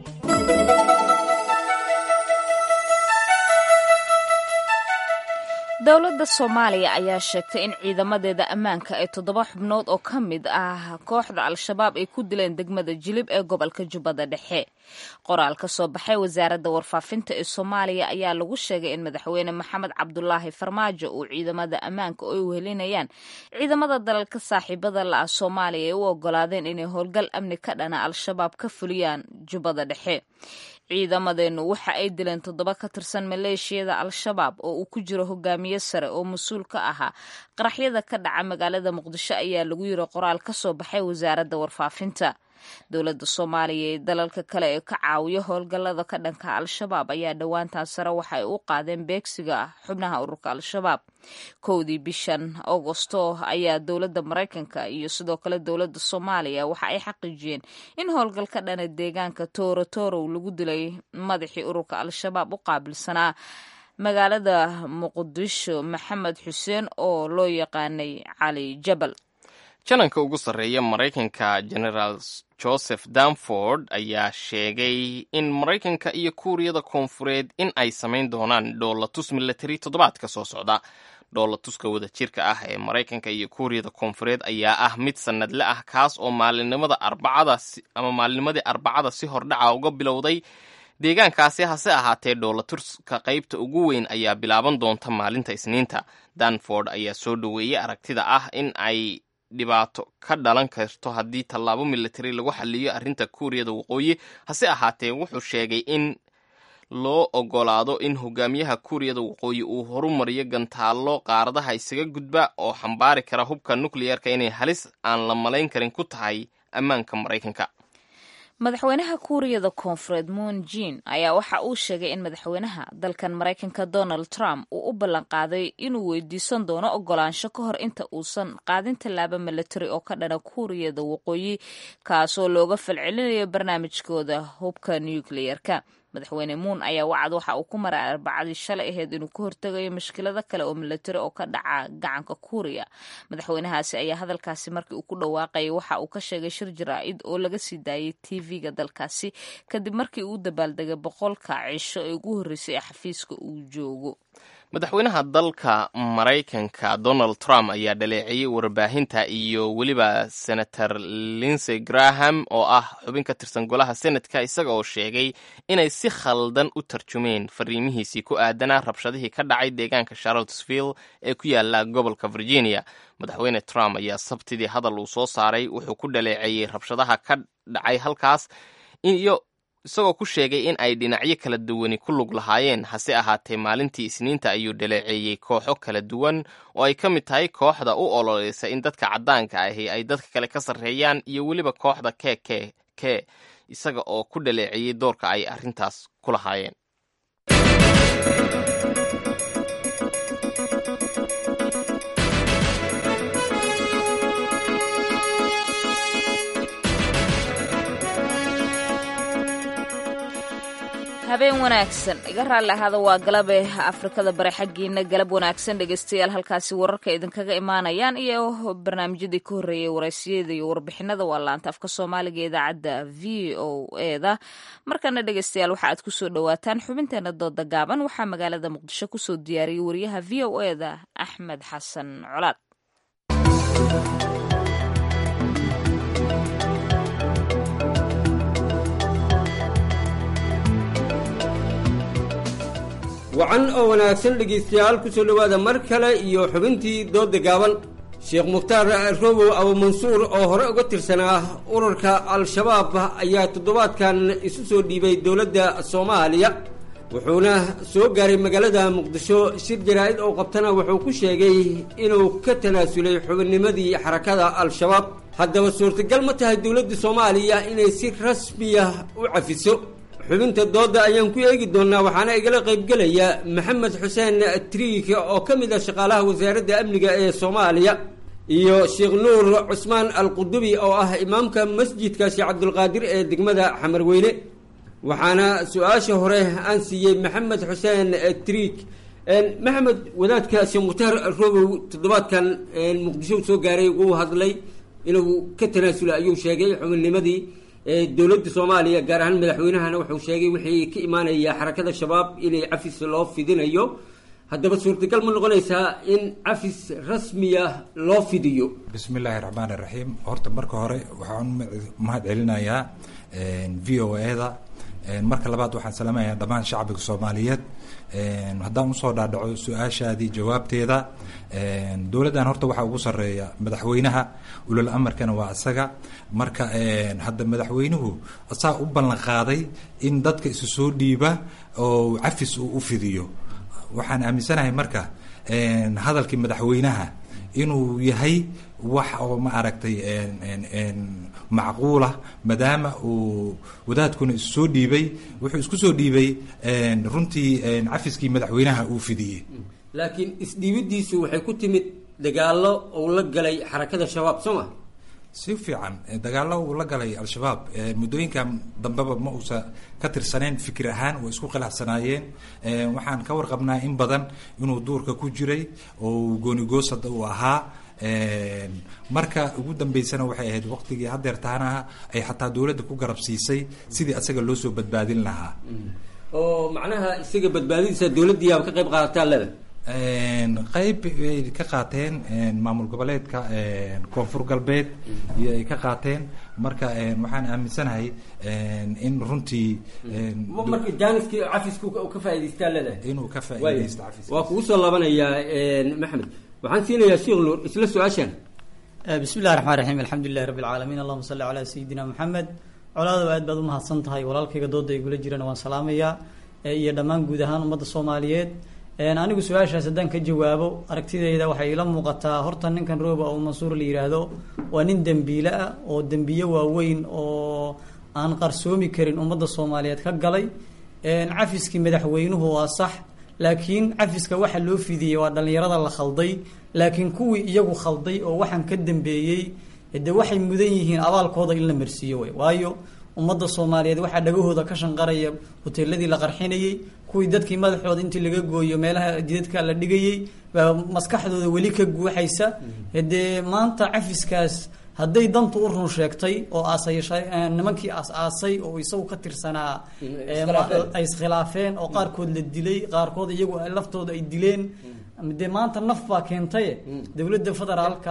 dowladda soomaaliya ayaa sheegtay in ciidamadeeda ammaanka ay toddoba xubnood oo ka mid ah kooxda al-shabaab ay ku dileen degmada jilib ee gobolka jubbada dhexe qoraal ka soo baxay wasaaradda warfaafinta ee soomaaliya ayaa lagu sheegay in madaxweyne maxamed cabdulaahi farmaajo uu ciidamada ammaanka ay wehelinayaan ciidamada dalalka saaxiibada la ah soomaaliya ay u ogolaadeen inay howlgal amni ka dhana al-shabaab ka fuliyaan jubbada dhexe ciidamadeennu waxa ay dileen toddoba ka tirsan maleeshiyada al-shabaab oo uu ku jiro hogaamiye sare oo mas-uul ka ahaa qaraxyada ka dhaca magaalada muqdisho ayaa lagu yiri qoraal ka soo baxay wasaaradda warfaafinta dowladda soomaaliya ee dalalka kale ee ka caawiyo howlgallada ka dhanka al-shabaab ayaa dhowaantan sare waxa ay u qaadeen beegsiga xubnaha ururka al-shabaab kowdii bishan agosto ayaa dowladda maraykanka iyo sidoo kale dowladda soomaaliya waxa ay xaqiijiyeen in howlgal ka dhana deegaanka tooro toorow lagu dilay madaxii ururka al-shabaab u qaabilsanaa magaalada muqdisho maxamed xuseen oo loo yaqaanay cali jabal jananka ugu sarreeya maraykanka generaal joseph danford ayaa sheegay in maraykanka iyo kuuriyada koonfureed in ay samayn doonaan dhoolatus milatari toddobaadka soo socda dhoolatuska wadajirka ah ee maraykanka iyo kuuriyada koonfureed ayaa ah mid sannadle ah kaas oo maalinimada arbacada ama maalinimadii arbacada si hordhaca uga bilowday deegaankaasi hase ahaatee dhoolatuska qaybta ugu weyn ayaa bilaaban doonta maalinta isniinta danford ayaa soo dhoweeyey aragtida ah in ay dhibaato ka dhalan karto haddii tallaabo militari lagu xaliyo arrinta kuuriyada waqooyi hase ahaatee wuxuu sheegay in loo ogolaado in hogaamiyaha kuuriyada waqooyi uu horumariyo gantaallo qaaradaha isaga gudba oo xambaari kara hubka nukleyerka inay halis aan la malayn karin ku tahay ammaanka maraykanka madaxweynaha kuuriyada koonfureed moon jin ayaa waxa uu sheegay in madaxweynaha dalkan maraykanka donald trump uu u ballanqaaday inuu weydiisan doono ogolaansho ka hor inta uusan qaadin tallaabo milatari oo ka dhana kuuriyada waqooyi kaasoo looga falcelinayo barnaamijkooda hubka nukleyerka madaxweyne muun ayaa wacad waxa uu ku maray arbacadii shalay ahayd inuu ka hortegayo mushkilado kale oo milatari oo ka dhaca gacanka kuuriya madaxweynahaasi ayaa hadalkaasi markii uu ku dhawaaqayay waxa uu ka sheegay shir jaraa'id oo laga sii daayay tv-ga dalkaasi kadib markii uu dabaaldegay boqolka cisho ee ugu horreysay ee xafiiska uu joogo madaxweynaha dalka maraykanka donald trump ayaa dhaleeceeyey warbaahinta iyo weliba senator linsey graham oo ah xubin ka tirsan golaha senatka isaga oo sheegay inay si khaldan u tarjumeen fariimihiisii ku aadanaa rabshadihii ka dhacay deegaanka charlottesville ee ku yaala gobolka virginia madaxweyne trump ayaa sabtidii hadal uu soo saaray wuxuu ku dhaleeceeyey rabshadaha ka dhacay halkaas iyo isagoo ku sheegay in ay dhinacyo kala duwani ku lug lahaayeen hase ahaatee maalintii isniinta ayuu dhaleeceeyey kooxo kala duwan oo ay ka mid tahay kooxda u ololeysa in dadka caddaanka ahi ay dadka kale ka sarreeyaan iyo weliba kooxda k k k isaga oo ku dhaleeceeyey doorka ay arrintaas ku lahaayeen habeen wanaagsan iga raalli ahaada waa galabe afrikada bare xaggiina galab wanaagsan dhegeystayaal halkaasi wararka idinkaga imaanayaan iyo barnaamijyadii ka horreeyay waraysiyada iyo warbixinada waa laanta afka soomaaliga idaacadda v o eda markana dhegeystayaal waxa aad kusoo dhowaataan xubinteena dooda gaaban waxaa magaalada muqdisho kusoo diyaariyey wariyaha v o eda axmed xasan colaad wacan oo wanaagsan dhegaystayaal ku soo dhowaada mar kale iyo xubintii doodda gaaban sheekh mukhtaar robow abumansuur oo hore uga tirsanaa ururka al-shabaab ayaa toddobaadkan isu soo dhiibay dowladda soomaaliya wuxuuna soo gaaray magaalada muqdisho shir jaraa'id oo qabtana wuxuu ku sheegay inuu ka tanaasulay xubinnimadii xarakada al-shabaab haddaba suurtagal ma tahay dowladda soomaaliya inay si rasmiya u cafiso xubinta doodda ayaan ku eegi doonnaa waxaana igala qaybgelaya maxamed xuseen triik oo ka mid ah shaqaalaha wasaaradda amniga ee soomaaliya iyo sheekh nuur cusmaan alqudubi oo ah imaamka masjidka sheekh cabdulqaadir ee degmada xamarweyne waxaana su-aasha hore aan siiyey maxamed xuseen triik maxamed wadaadka sheekh mukhtaar robow toddobaadkan muqdisho soo gaaray wuu hadlay inuu ka tanaasula ayuu sheegay xubinnimadii dowladda soomaaliya gaar ahaan madaxweynahana wuxuu sheegay wixii ka imaanaya xarakada shabaab inay cafis loo fidinayo haddaba suurtagal ma noqonaysaa in cafis rasmiya loo fidiyo bismi illaahi raxmaan iraxiim horta marka hore waxaan mahad celinayaa v o e-da marka labaad waxaan salaamayaa dhammaan shacbiga soomaaliyeed haddaan usoo dhaadhaco su-aashaadii jawaabteeda dowladdan horta waxaa ugu sarreeya madaxweynaha ulal amarkana waa isaga marka hadda madaxweynuhu asaa u ballan qaaday in dadka isu soo dhiiba oo cafis uu u fidiyo waxaan aaminsanahay marka hadalkii madaxweynaha inuu yahay wax oo ma aragtay macquulah maadaama uu wadaadkuna isu soo dhiibay wuxuu isku soo dhiibay runtii cafiskii madaxweynaha uu fidiyey laakiin isdhiibidiisu waxay ku timid dagaalo uu la galay xarakada shabaab soo ma si fiican dagaalo uu la galay al-shabaab muddooyinkan dambeba ma uusa ka tirsaneen fikir ahaan way isku khilaafsanaayeen waxaan ka warqabnaa in badan inuu duurka ku jiray oo goonigoosad uu ahaa marka ugu dambeysana waxay ahayd waqtigii hadeer taanaha ay xataa dowladda ku garab siisay sidii asaga loo soo badbaadin lahaa oo macnaha isaga badbaadadiisa dowladdiiaba ka qayb qaadataa leda qayb ay ka qaateen maamul goboleedka koonfur galbeed iyo ay ka qaateen marka waxaan aaminsanahay in runtii marka jaaniskii cafiska ka faa'idaystaa leedahay inuu ka faa'iidaysto cafis waa kugu soo laabanayaa maxamed waxaan siinayaa sheekh nuur isla su-aashan bismi illahi raxmaan raxiim alxamdu lilahi rabbi alcaalamiin allahuma salli calaa sayidina maxamed colaadaba aad baad umahadsan tahay walaalkayga dooda igula jirana waan salaamayaa iyo dhammaan guud ahaan ummadda soomaaliyeed anigu su-aashaas haddaan ka jawaabo aragtidayda waxay ila muuqataa horta ninkan rooba oo mansuur la yidhaahdo waa nin dembiile ah oo dembiye waaweyn oo aan qarsoomi karin ummadda soomaaliyeed ka galay cafiskii madaxweynuhu waa sax laakiin cafiska waxa loo fidiyey waa dhallinyarada la khalday laakiin kuwii iyagu khalday oo waxaan ka dambeeyey de waxay mudan yihiin abaalkooda in la marsiiyo wey waayo ummadda soomaaliyeed waxaa dhagahooda ka shanqaraya hoteeladii la qarxinayey kuwii dadkii madaxooda intii laga gooyo meelaha jidadka la dhigayey baa maskaxdooda weli ka guuxaysa dee maanta cafiskaas hadday dantu u run sheegtay oo aasayasha nimankii aas-aasay oo isagu ka tirsanaa ay iskhilaafeen oo qaarkood la dilay qaarkood iyagu laftooda ay dileen dee maanta naf baa keentaye dowladda federaalka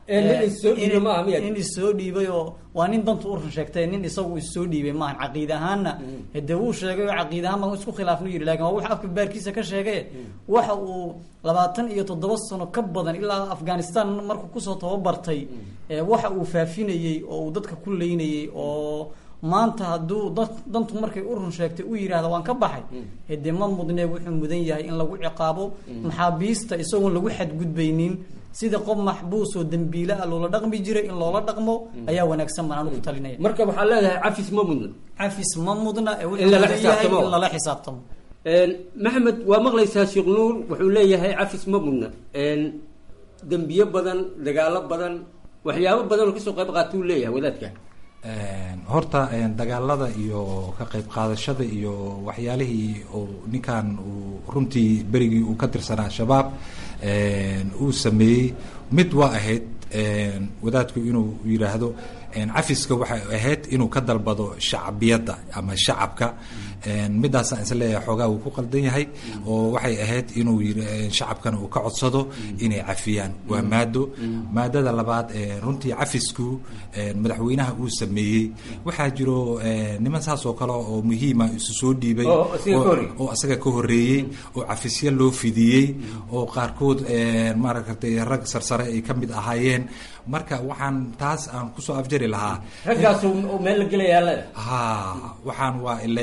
in issoo dhiibay oo waa nin dantu u run sheegtay nin isagu issoo dhiibay maahan caqiid ahaanna de wuu sheegay oo caqiid ahaan baan isku khilaafnu yidhi lakin waa wuxu afka baarkiisa ka sheegay waxa uu labaatan iyo toddoba sano ka badan ilaa afghanistan markuu kusoo tababartay waxa uu faafinayey oo uu dadka ku leynayey oo maanta hadduu da dantu markay u run sheegtay u yidhaahda waan ka baxay hede ma mudne wuxuu mudan yahay in lagu ciqaabo maxaabiista isagoon lagu xadgudbaynin sida qof maxbuus oo dembiile ah loola dhaqmi jiray in loola dhaqmo ayaa wanaagsan baan anu ku talinaya marka waxaa leedahay cafis ma mudna cafis ma mudna In lala xisaabtamo. in lala xisaabtamo maxamed waa maqlaysaa sheekh nuur wuxuu leeyahay cafis ma mudna dembiye badan dagaalo badan waxyaabo badan oo kasoo qayb qaata uu leeyahay wadaadka horta dagaalada iyo ka qayb qaadashada iyo waxyaalihii uu ninkan uu runtii berigii uu ka tirsanaa shabaab uu sameeyey mid waa ahayd wadaadku inuu yidhaahdo cafiska waxay ahayd inuu ka dalbado shacbiyadda ama shacabka midaasaan is leeyahay xoogaa uu ku qaldan yahay oo waxay ahayd inuu yii shacabkana uu ka codsado inay cafiyaan waa maado maadada labaad runtii cafisku madaxweynaha uu sameeyey waxaa jiro niman saas oo kale oo muhiima isu soo dhiibay Oo isaga ka horreeyey. oo isaga ka horreeyey oo cafisyo loo fidiyey oo qaarkood maaragtay rag sarsare ay ka mid ahaayeen marka waxaan taas aan kusoo afjari lahaa raggaas oo meel la gelayaa leeda ha waxaan waa ileen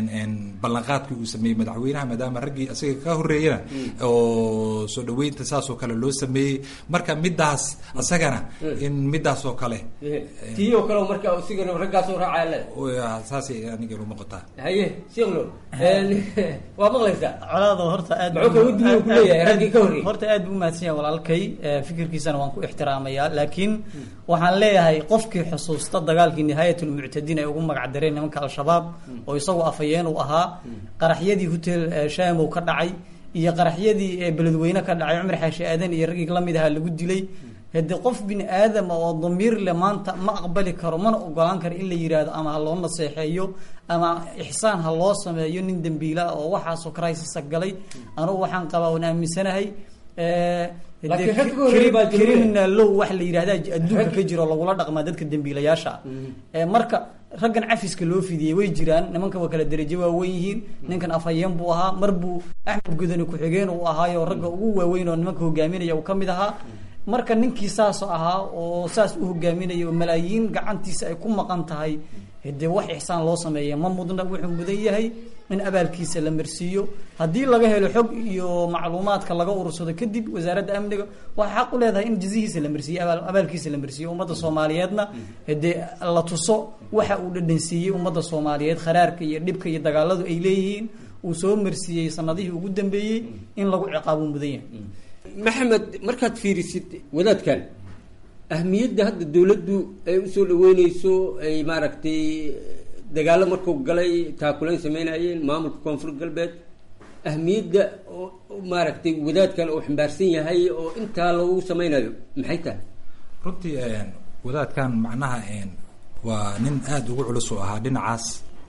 ballanqaadkii uu sameeyey madaxweynaha maadaama raggii isaga ka horreeyana oo soo dhaweynta saas oo kale loo sameeyey marka midaas isagana in midaas oo kale tii oo kale marka isigana raggaas oo raacaya saasay aniga ila muuqataa haye sheekh nuur waa maqlaysaa colaado horta aad muxuu kaga duwan ku leeyahay raggii ka horreeyey horta aad buu umahadsan yahay walaalkay fikirkiisana waan ku ixtiraamayaa laakiin waxaan leeyahay qofkii xusuusta dagaalkii nihaayatulmuctadiin ay ugu magac dareen nimanka al-shabaab oo isagu afayeen uu ahaa qaraxyadii hotel shamow ka dhacay iyo qaraxyadii beledweyne ka dhacay cumar xaashi aadan iyo raggii lamid ahaa lagu dilay hade qof bini aadama oo damiir le maanta ma aqbali karo mana ogolaan karo in la yidhaahdo ama ha loo naseexeeyo ama ixsaan ha loo sameeyo nin dembiila oo waxaasoo crisis galay anugu waxaan qabaa oon aaminsanahay criminalow wax la yidhahda adduunka ka jiro lagula dhaqmaa dadka dembiilayaasha ah marka raggan cafiska loo fidiyey way jiraan nimanka waa kala derajo waaweyn yihiin ninkan afhayeen buu ahaa mar buu axmed gudani ku-xigeen uu ahaayo ragga ugu waaweyn oo nimanka hogaaminaya uu kamid ahaa marka ninkii saas ahaa oo saas u hogaaminaya oo malaayiin gacantiisa ay ku maqan tahay dee wax ixsaan loo sameeya ma mudna wuxuu mudan yahay in abaalkiisa la marsiiyo haddii laga helo xog iyo macluumaadka laga urursado kadib wasaaradda amniga waxay xaq u leedahay in jazihiisa la marsiiyo abaalkiisa la marsiiyo ummadda soomaaliyeedna dee la tuso waxa uu dhadhansiiyey ummadda soomaaliyeed kharaarka iyo dhibka iyo dagaaladu ay leeyihiin uu soo marsiiyey sanadihii ugu dambeeyey in lagu ciqaabo mudan yahay maxamed markaad fiirisid wadaadkan ahmiyadda hadda dawladdu ay usoo dhaweyneyso ay maaragtay dagaalo markuu galay taakulayn sameynayeen maamulka koonfur galbeed ahmiyadda maaragtay wadaadkan uu xambaarsan yahay oo intaa lagu sameynayo maxay tahay runtii wadaadkan macnaha waa nin aada ugu culus oo ahaa dhinacaas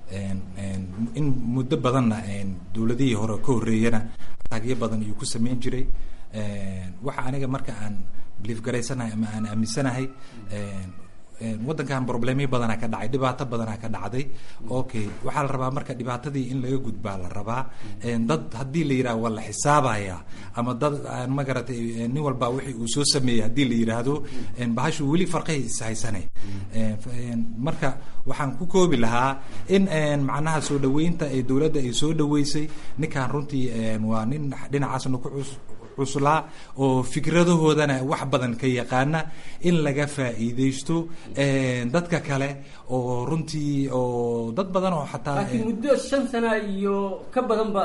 in muddo badanna dawladihii hore ka horreeyana taagyo badan iyuu ku sameyn jiray waxa aniga marka aan biliif garaysanahay ama aan aaminsanahay waddankan problemyo badanaa ka dhacay dhibaato badanaa ka dhacday okay waxaa la rabaa marka dhibaatadii in laga gudbaa la rabaa dad haddii la yidhaha waa la xisaabaya ama dad aan ma garatay nin walba wixii uu soo sameeyey haddii la yidhaahdo bahashu weli farqahay ishaysanay marka waxaan ku koobi lahaa in macnaha soo dhaweynta ee dowladda ay soo dhaweysay ninkan runtii waa nin dhinacaasna ku cuslaa oo fikradahoodana wax badan ka yaqaana in laga faa'iidaysto dadka kale oo runtii oo dad badan oo xataa laakiin muddo shan sana iyo ka badanba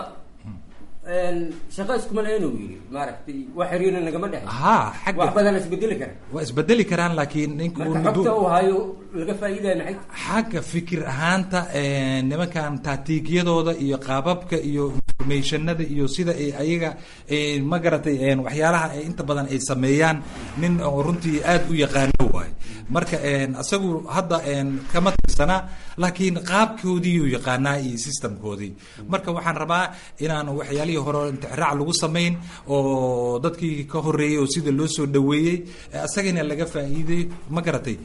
shaqa iskuma lahayn uu yidhi maaragtay wax xiriirna nagama dhexe ha xagga wax badan isbedeli kara waa isbedeli karaan laakiin ninku marka xogta uu hayo laga faa'iidaya maxay xagga fikir ahaanta nimankan taatiigyadooda iyo qaababka iyo informationada iyo sida ay ayaga ma garatay waxyaalaha inta badan ay sameeyaan nin oo runtii aada u yaqaano waay marka isagu hadda kama tirsana laakiin qaabkoodiiyuu yaqaanaa iyo systemkoodii marka waxaan rabaa inaan waxyaalihii hore intixraac lagu samayn oo dadkii ka horeeyey oo sida loo soo dhaweeyey isagana laga faa'iiday ma garatay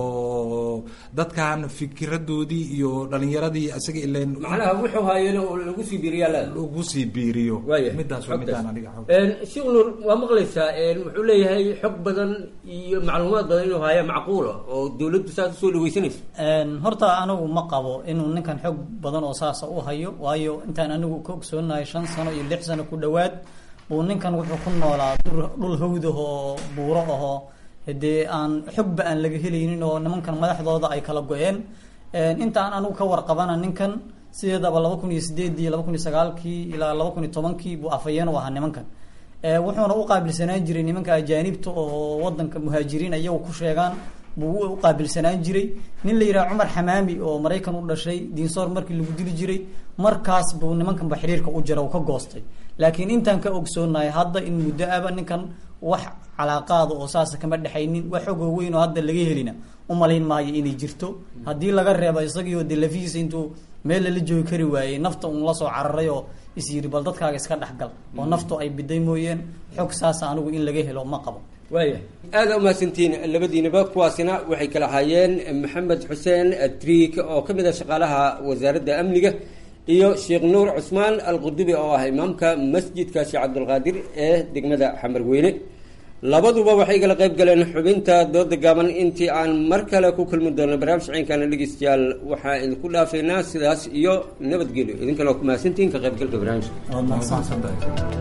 oo dadkan fikiradoodii iyo dhalinyaradii isaga ilan macnaha wuxuu haayeen oo lagu sii biiriyaa la lagu sii biiriyo midaas waa midaan aniga sheekh nuur waa maqlaysaa wuxuu leeyahay xog badan iyo macluumaad badan inuu haya macquula oo dawladdu saas usoo dhaweysanayso horta anigu ma qabo inuu ninkan xog badan oo saasa u hayo waayo intaan anigu ka ogsoonahay shan sano iyo lix sano ku dhowaad uu ninkan wuxuu ku noolaa dhul hawdah oo buuro ahoo dee aan xogba aan laga helaynin oo nimankan madaxdooda ay kala go-een intaan anigu ka warqabana ninkan sideedaba laba kun iyo sideedii laba kun iyo sagaalkii ilaa laba kun iyo tobankii buu afhayeen u ahaa nimankan wuxuuna u qaabilsanaan jiray nimanka ajaanibta oo wadanka muhaajiriin iyagu ku sheegaan buu u qaabilsanaan jiray nin la yidhaha cumar xamaami oo maraykan u dhashay diinsoor markii lagu dili jiray markaas buu nimankanba xiriirka u jira uu ka goostay laakiin intaan ka ogsoonahay hadda in muddo aba ninkan wax calaaqaada oo saasa kama dhexaynin wax xogoo weyn oo hadda laga helina umalayn maayo inay jirto haddii laga reebo isagii oo de lafihiisa intuu meel lala joogi kari waayey nafta uun lasoo cararay oo is yidhi bal dadkaaga iska dhexgal oo naftu ay biday mooyeen xog saasa anigu in laga helo ma qabo waaya aada umahadsantihiin labadiinaba kuwaasina waxay kala ahaayeen maxamed xuseen triik oo ka mid ah shaqaalaha wasaaradda amniga iyo sheekh nuur cusmaan alqudubi oo ah imaamka masjidka sheekh cabdulqaadir ee degmada xamarweyne labaduba waxay kala qayb galeen xubinta dooda gaaban intii aan mar kale ku kulmi doono barnaamij ciinkana dhegeystayaal waxaa idinku dhaafaynaa sidaas iyo nabadgelyo idinkana waa ku mahadsantihiin ka qaybgalka barnaamijka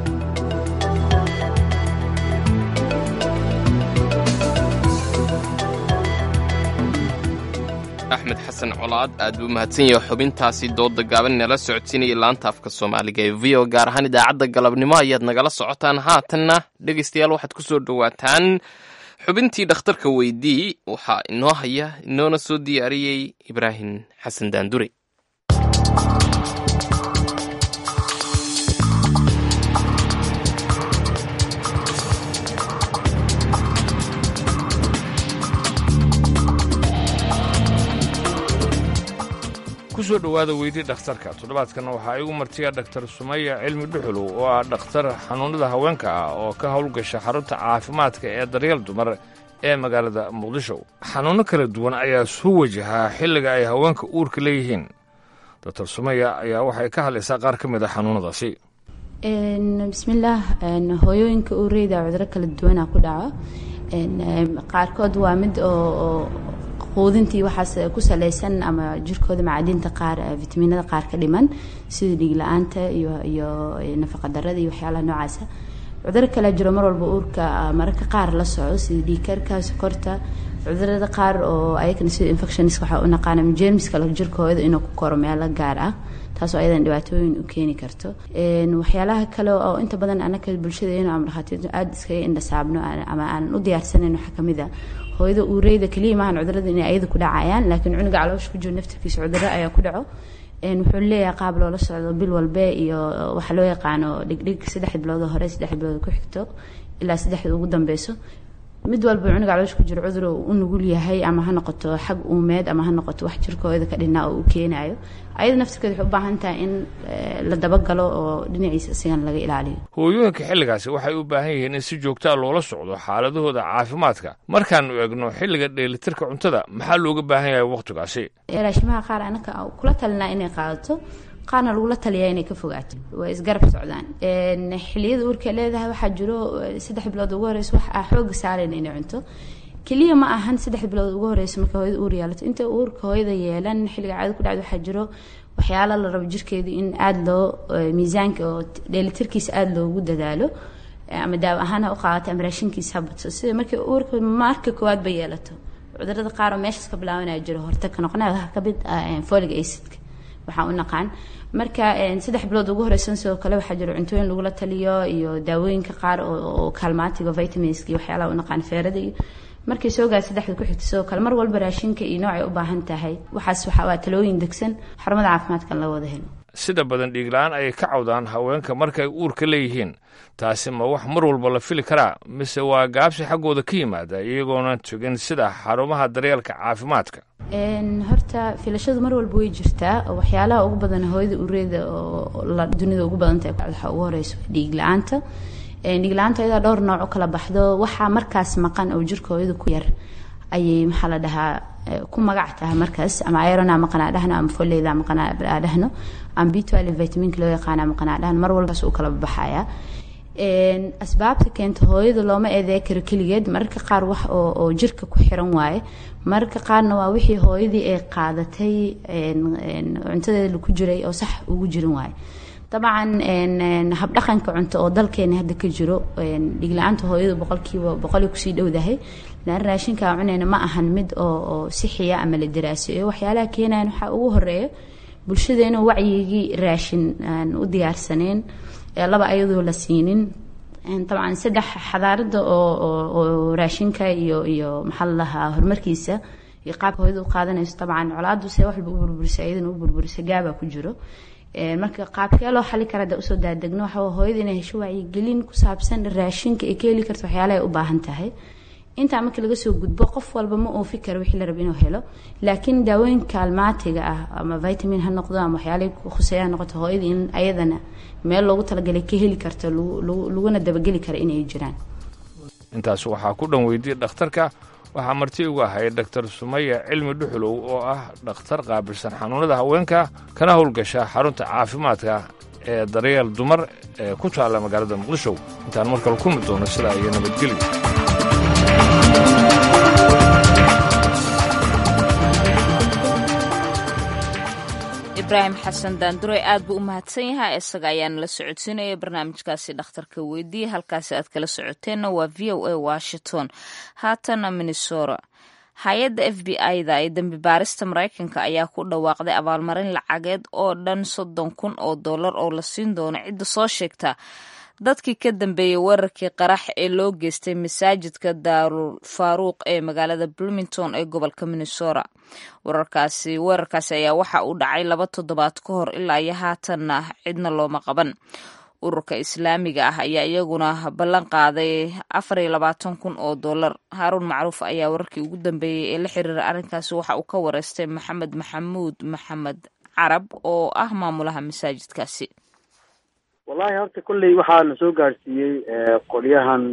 axmed xasan colaad aad buu mahadsan yahay xubintaasi dooda gaaban nala socodsiinayay laanta afka soomaaliga ee v o gaar ahaan idaacadda galabnimo ayaad nagala socotaan haatanna dhegaystayaal waxaad ku soo dhowaataan xubintii dhakhtarka weydii waxaa inoo haya inoona soo diyaariyey ibraahim xasan daandure kusoo dhowaada weydii dhakhtarka toddobaadkan waxaa igu martiya dhaktar sumaya cilmi dhuxulow oo ah dhakhtar xanuunnada haweenka ah oo ka howlgasha xarunta caafimaadka ee daryeel dumar ee magaalada muqdisho xanuunno kala duwan ayaa soo wajahaa xilliga ay haweenka uurka leeyihiin doktar sumaya ayaa waxay ka hadlaysaa qaar ka mid a xanuunnadaasi bismillaah hooyooyinka uureyda cuduro kala duwana ku dhaco qaarkood waa mid oo quudintii waxaas ku salaysan ama jirkooda macadinta qaar fitamiinada qaar ka dhiman sida dhiig la-aanta iyo iyo nafaqadarada iyo waxyaalaha noocaasa cuduro kale jiro mar walba uurka mararka qaar la soco sida dhiigkarka sokorta cudurada qaar oo ayagana sida infections waxaa u naqaana jermiska jirkooda inuu ku koro meelo gaar ah taasoo ayadan dhibaatooyin u keeni karto waxyaalaha kale oo inta badan anaka bulshadeena ama dhakhaatiirtu aada iskaga indhasaabno ama aan u diyaarsanayn waxaa kamid a hooyada uureyda keliya maahan cudurada inay ayada ku dhacayaan laakiin cunuga caloosha ku jiro naftirkiisa cuduro ayaa ku dhaco wuxuu leeyahay qaab loola socdo bil walbe iyo waxaa loo yaqaano dhigdhig saddex bilood hore saddex bilood ku xigto ilaa saddexda ugu dambeyso mid walba cunuga caloosha ku jiro cudur u nugul yahay ama ha noqoto xag uumeed ama ha noqoto wax jirkooda ka dhinaa oo u keenayo ayada naftirkeeda waxay u baahan tahay in la dabagalo oo dhinaciisa isigan laga ilaaliyo hooyooyinka xilligaasi waxay u baahan yihiin in si joogtaa loola socdo xaaladahooda caafimaadka markaanu eegno xilliga dheelitirka cuntada maxaa looga baahan yahay wakhtigaasi raashimaha qaar anaka kula talinaa inay qaadato qaarna lagula taliyaa inay ka fogaato waa isgarab socdaan xiliyada uurka leedahay waxaa jiro saddex bilood ugu horeysa wax aa xooga saarayna inay cunto keliya ma ahan saddex bilood ugu horeysa marka hooyada uur yeelato inta uurka hooyada yeelan xilliga caada ku dhacda waxaa jiro waxyaala la rabo jirkeeda in aada loo miisaanka oo dheelitirkiisa aada loogu dadaalo ama daawo ahaan ha u qaadato ama raashinkiisa ha badso sida markii uurka marka koowaad ba yeelato cudurada qaar oo meeshaas ka bilaabanaya jiro horta ka noqonaya waxaa kamid ah folic acidka waxaa u naqaan marka saddex bilood ugu horeysan sidoo kale waxaa jiro cuntooyin lagula taliyo iyo daawooyinka qaar oo kaalmaatiga vitaminska iyo waxyaalaha u naqaan feerada iyo markay soo gaar saddexda ku xigta sidoo kale mar walba raashinka iyo noocay u baahan tahay waxaas waxa waa talooyin degsan xarumada caafimaadkan la wada helo sida badan dhiigla-aan ayay ka cawdaan haweenka markay uurka leeyihiin taasi ma wax mar walba la fili karaa mise waa gaabsi xaggooda ka yimaada iyagoona tugin sida xarumaha daryeelka caafimaadka horta filashadu mar walba way jirtaa waxyaalaha ugu badan hooyada ureeda oo dunida ugu badantahay waxaa ugu horeysa dhiig la-aanta dhiig la-aanta ayadaa dhowr nooc u kala baxdo waxaa markaas maqan oo jirka hooyada ku yar ayay maxaa la dhahaa ku magac tahay markaas ama irona maqan aa dhahno ama foleyda maqan aa dhahno ama b twelve vitaminka loo yaqaana maqan aa dhahno mar walbaas uu kala baxaya asbaabta keenta hooyada looma eedee karo keligeed mararka qaar wax oo jirka ku xiran waaye mararka qaarna waa wixii hooyadii ay qaadatay cuntadeeda ku jiray oo sax ugu jirin waaye dabcan habdhaqanka cunto oo dalkeena hadda ka jiro dhigla-aanta hooyadu boqolkiiba boqoli kusii dhowdahay lan raashinkaa cunayna ma ahan mid oo sixiya ama la daraaseeyo waxyaalaha keenayan waxaa ugu horeeya bulshadeena wacyigii raashin aan u diyaarsaneen laba ayadoo la siinin dabcan saddex xadaarada oo raashinka iyo iyo maxaa la dhahaa horumarkiisa iyo qaabka hooyada u qaadanayso dabcan colaadu se wax walba u burburisa iyadana u burburisa gaabaa ku jiro marka qaabkee loo xali kara hadda usoo daadegno waxa hooyada inay hesho wacyigelin ku saabsan raashinka ay ka heli karto waxyaalaha ay u baahan tahay intaa marka laga soo gudbo qof walba ma oofi karo wixii la rabo inuu helo laakiin daawooyin kaalmaatiga ah ama vitamin ha noqdo ama waxyaalahay khuseeya ha noqoto hooyada in ayadana meel loogu talagalay ka heli karto laguna dabageli karo inay jiraan intaas waxaa ku dhan weydiyey dhakhtarka waxaa marti ugu ahay dhaktar sumaya cilmi dhuxulow oo ah dhakhtar qaabilsan xanuunada haweenka kana howlgasha xarunta caafimaadka ee daryeel dumar ee ku taalla magaalada muqdisho intaan markale kulmi doono sidaa iyo nabadgelyo ibraahim xasan daandurey aad buu u mahadsan yahay isaga ayaana la socodsiinaya barnaamijkaasi dhakhtarka weydiiya halkaasi aad kala socoteenna waa v o a washington haatana minnesota hay-adda f b i-da ee dembi baarista maraykanka ayaa ku dhawaaqday abaalmarin lacageed oo dhan soddon kun oo dollar oo la siin doono cidda soo sheegta dadkii ka dambeeyey weerarkii qarax ee loo geystay masaajidka daarul faaruuq ee magaalada bloomington ee gobolka minnesota wararkaasi weerarkaasi ayaa waxa uu dhacay laba toddobaad ka hor ilaa iyo haatanna cidna looma qaban ururka islaamiga ah ayaa iyaguna ballan qaaday afar iyo labaatan kun oo dollar haaruun macruuf ayaa wararkii ugu dambeeyey ee la xiriira arrinkaasi waxa uu ka wareystay maxamed maxamuud maxamed carab oo ah maamulaha masaajidkaasi wallahi horta kolley waxaa na soo gaadhsiiyey qolyahan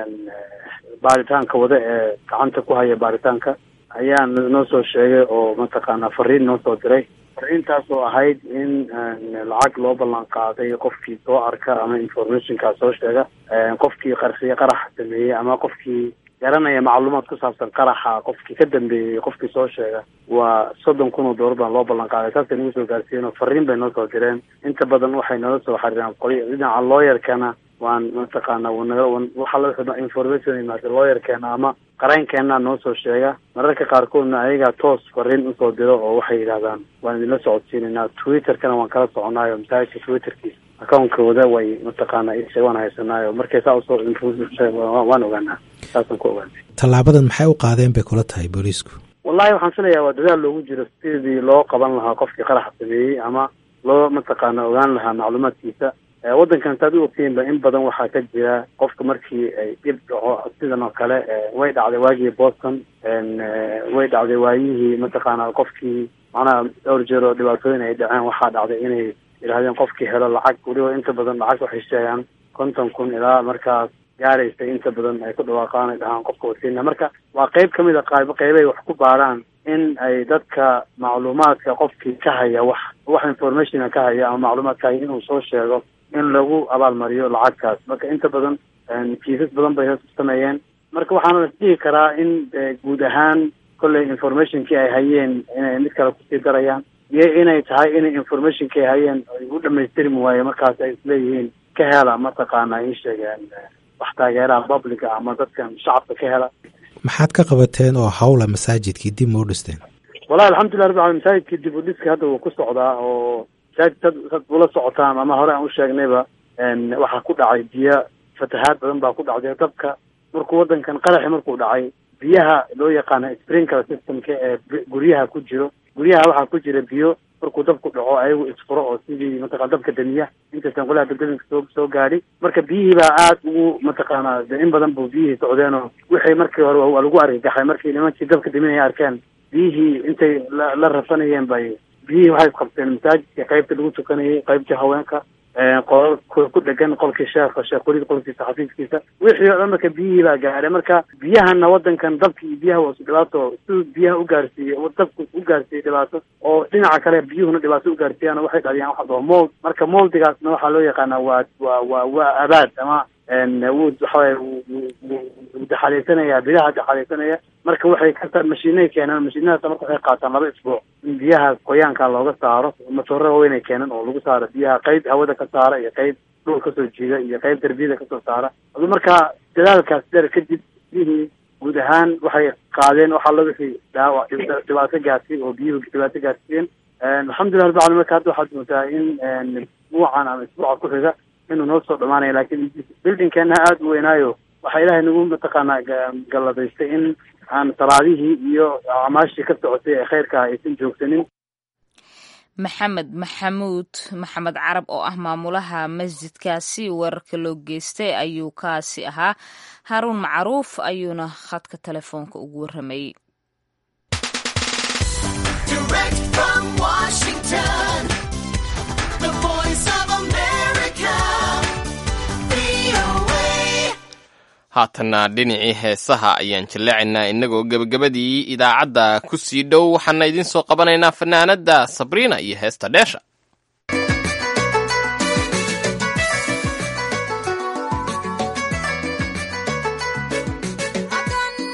baaritaanka wada ee gacanta ku haya baaritaanka ayaa noo soo sheegay oo mataqaanaa fariin noo soo diray fariintaas oo ahayd in lacag loo ballan qaaday qofkii soo arka ama informationkaas soo sheega qofkii qarxiye qaraxa sameeyey ama qofkii garanaya macluumaad ku saabsan qaraxa qofkii ka dambeeyey qofkii soo sheega waa soddon kun oo doolar baan loo ballan qaaday saasay nagu soo gaarsiiyeen oo fariin bay noo soo direen inta badan waxay noola soo xariiraan qoli dhinaca looyarkana waan mataqaana waxa la information imaada looyarkeena ama qareenkeena noo soo sheega mararka qaarkoodna ayagaa toos fariin usoo diro oo waxay yidhahdaan waan idinla socodsiinaynaa twitterkana waan kala soconaayo masaajidka twitterkiisa account-kooda way mataqaana isha waan haysanaayo markay saa usoo waan ogaanaa saasaan ku ogaanay tallaabadan maxay u qaadeen bay kula tahay booliisku wallahi waxaan filayaa waa dadaal loogu jiro sidii loo qaban lahaa qofkii qaraxa sameeyey ama loo mataqaana ogaan lahaa macluumaadkiisa waddankan saad u ogtihiinba in badan waxaa ka jira qofka markii ay dhib dhaco sidan oo kale way dhacday waagii boston way dhacday waayihii mataqaana qofkii macnaha dhowr jeer oo dhibaatooyin ay dhaceen waxaa dhacday inay yidhahdeen qofkii helo lacag weliba inta badan lacag waxay sheegaan konton kun ilaa markaas gaaraysa inta badan ay ku dhawaaqaan ay dhahaan qofka wasiina marka waa qeyb ka mid a qayb qeybay wax ku baaraan in ay dadka macluumaadka qofkii ka haya wax wax informationa ka haya ama macluumaad ka haya inuu soo sheego in lagu abaalmariyo lacagtaas marka inta badan kiisas badan bay sameeyeen marka waxaana dhihi karaa in guud ahaan kolley informationkii ay hayeen inay mid kale kusii darayaan iyo inay tahay inay informationkii ay hayeen ay u dhamaystirmi waaye markaas ay isleeyihiin ka hela mataqaana ii sheegeen wax taageeraha publica ama dadkan shacabka ka hela maxaad ka qabateen oo hawla masaajidkii dib ma u dhisteen wallahi alxamdulillah rabbi alamin masaajidkii dib u dhiska hadda wuu ku socdaa oo masaajid dad dad ula socotaan ama hore aan u sheegnayba waxaa ku dhacay biyo fatahaad badan baa ku dhacday dabka markuu waddankan qaraxi markuu dhacay biyaha loo yaqaano sprinkler systemka ee guryaha ku jiro guryaha waxaa ku jira biyo markuu dabku dhaco ayagu isfuro oo sidii mataqana dabka damiya intaysan qolaha dabdaminka soo soo gaadhi marka biyihii baa aad ugu mataqaana de in badan bu biyihii socdeen oo wixii markii hore waa lagu argagaxay markii nimankii dabka daminaya arkeen biyihii intay la la rafanayeen bay biyihii waxay isqabteen masaajidka qaybta lagu tukanayay qaybtii haweenka qolal ku dhegan qolkii sheekha sheekh weliid qolkiisa xafiiskiisa wixii oo dhan marka biyihii baa gaadhay marka biyahana waddankan dabki iyo biyaha waa isu dhibaato siduu biyaha u gaarsiiyey dabku u gaarsiiyey dhibaato oo dhinaca kale biyuhuna dhibaato u gaarsiiyaan waxay dhaliyaan waxa dhao mold marka moldigaasna waxaa loo yaqaanaa waa waa waa waa abaad ama wuu waxawaya wuu daxalaysanaya biyaha daxalaysanaya marka waxay ka mashiinay keenaan mashiinadaas marka waxay qaataan laba isbuuc in biyaha qoyaanka looga saaro matoora waaweynay keenan oo lagu saaro biyaha qayb hawada ka saara iyo qayb dhul kasoo jiida iyo qayb darbiyada kasoo saara adu marka dadaalkaas dheer kadib biyihii guud ahaan waxay qaadeen waxa la wixii dhaawac dhibaato gaarsiin oo biyuhu dhibaato gaarsiiyeen alxamdulillah rabbi alamin marka hadda waxaad moodaa in isbuucan ama isbuuca ku xiga inuu noo soo dhamaanaya laakiin bildinkeena aada u weynaayo waxaa ilaahay nagu mataqaanaa galladaystay in aan salaadihii iyo acmaashii ka socotay ee khayrka aysan joogsanin maxamed maxamuud maxamed carab oo ah maamulaha masjidkaasi weerarka loo geystay ayuu kaasi ahaa haaruun macruuf ayuuna khadka telefoonka ugu warramayey haatanna dhinacii heesaha ayaan jilleecaynaa innagoo gebagabadii idaacadda ku sii dhow waxaana idiin soo qabanaynaa fanaanadda sabriina iyo heesta dheesha Thank you.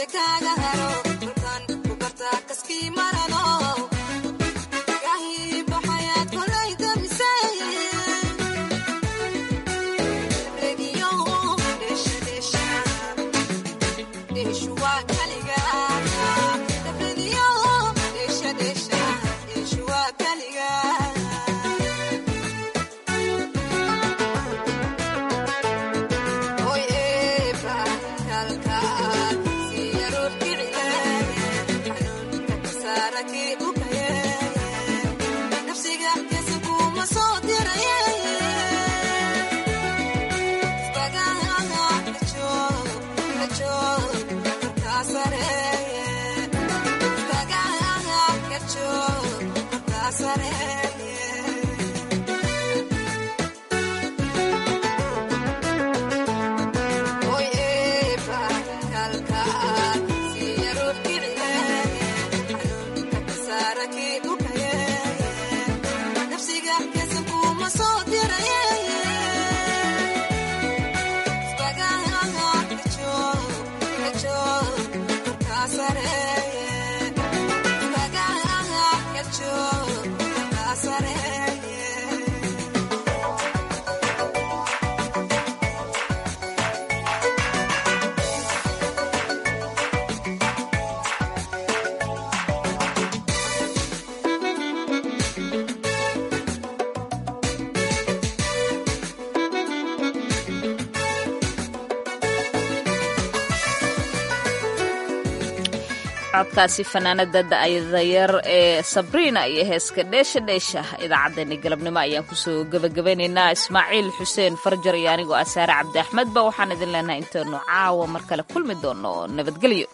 codkaasi fanaanada da'yar ee sabriina iyo heeska dheesha dheesha idaacaddeenni galabnimo ayaan kusoo gebagabeynaynaa ismaaciil xuseen farjar iyo anigoo asaare cabdi axmedba waxaan idin leenahay intaynu caawa mar kale kulmi doono nabadgelyo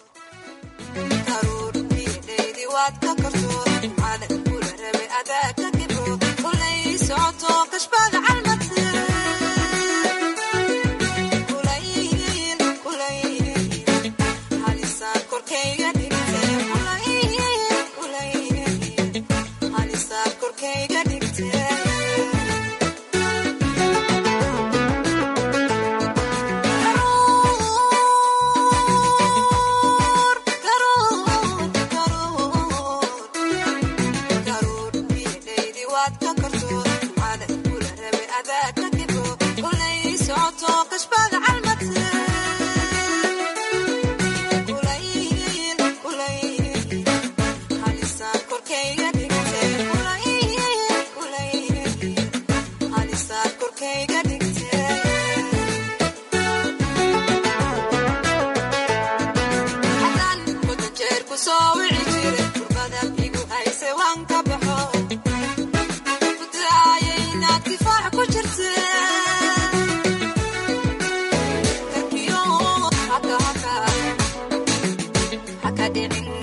Academic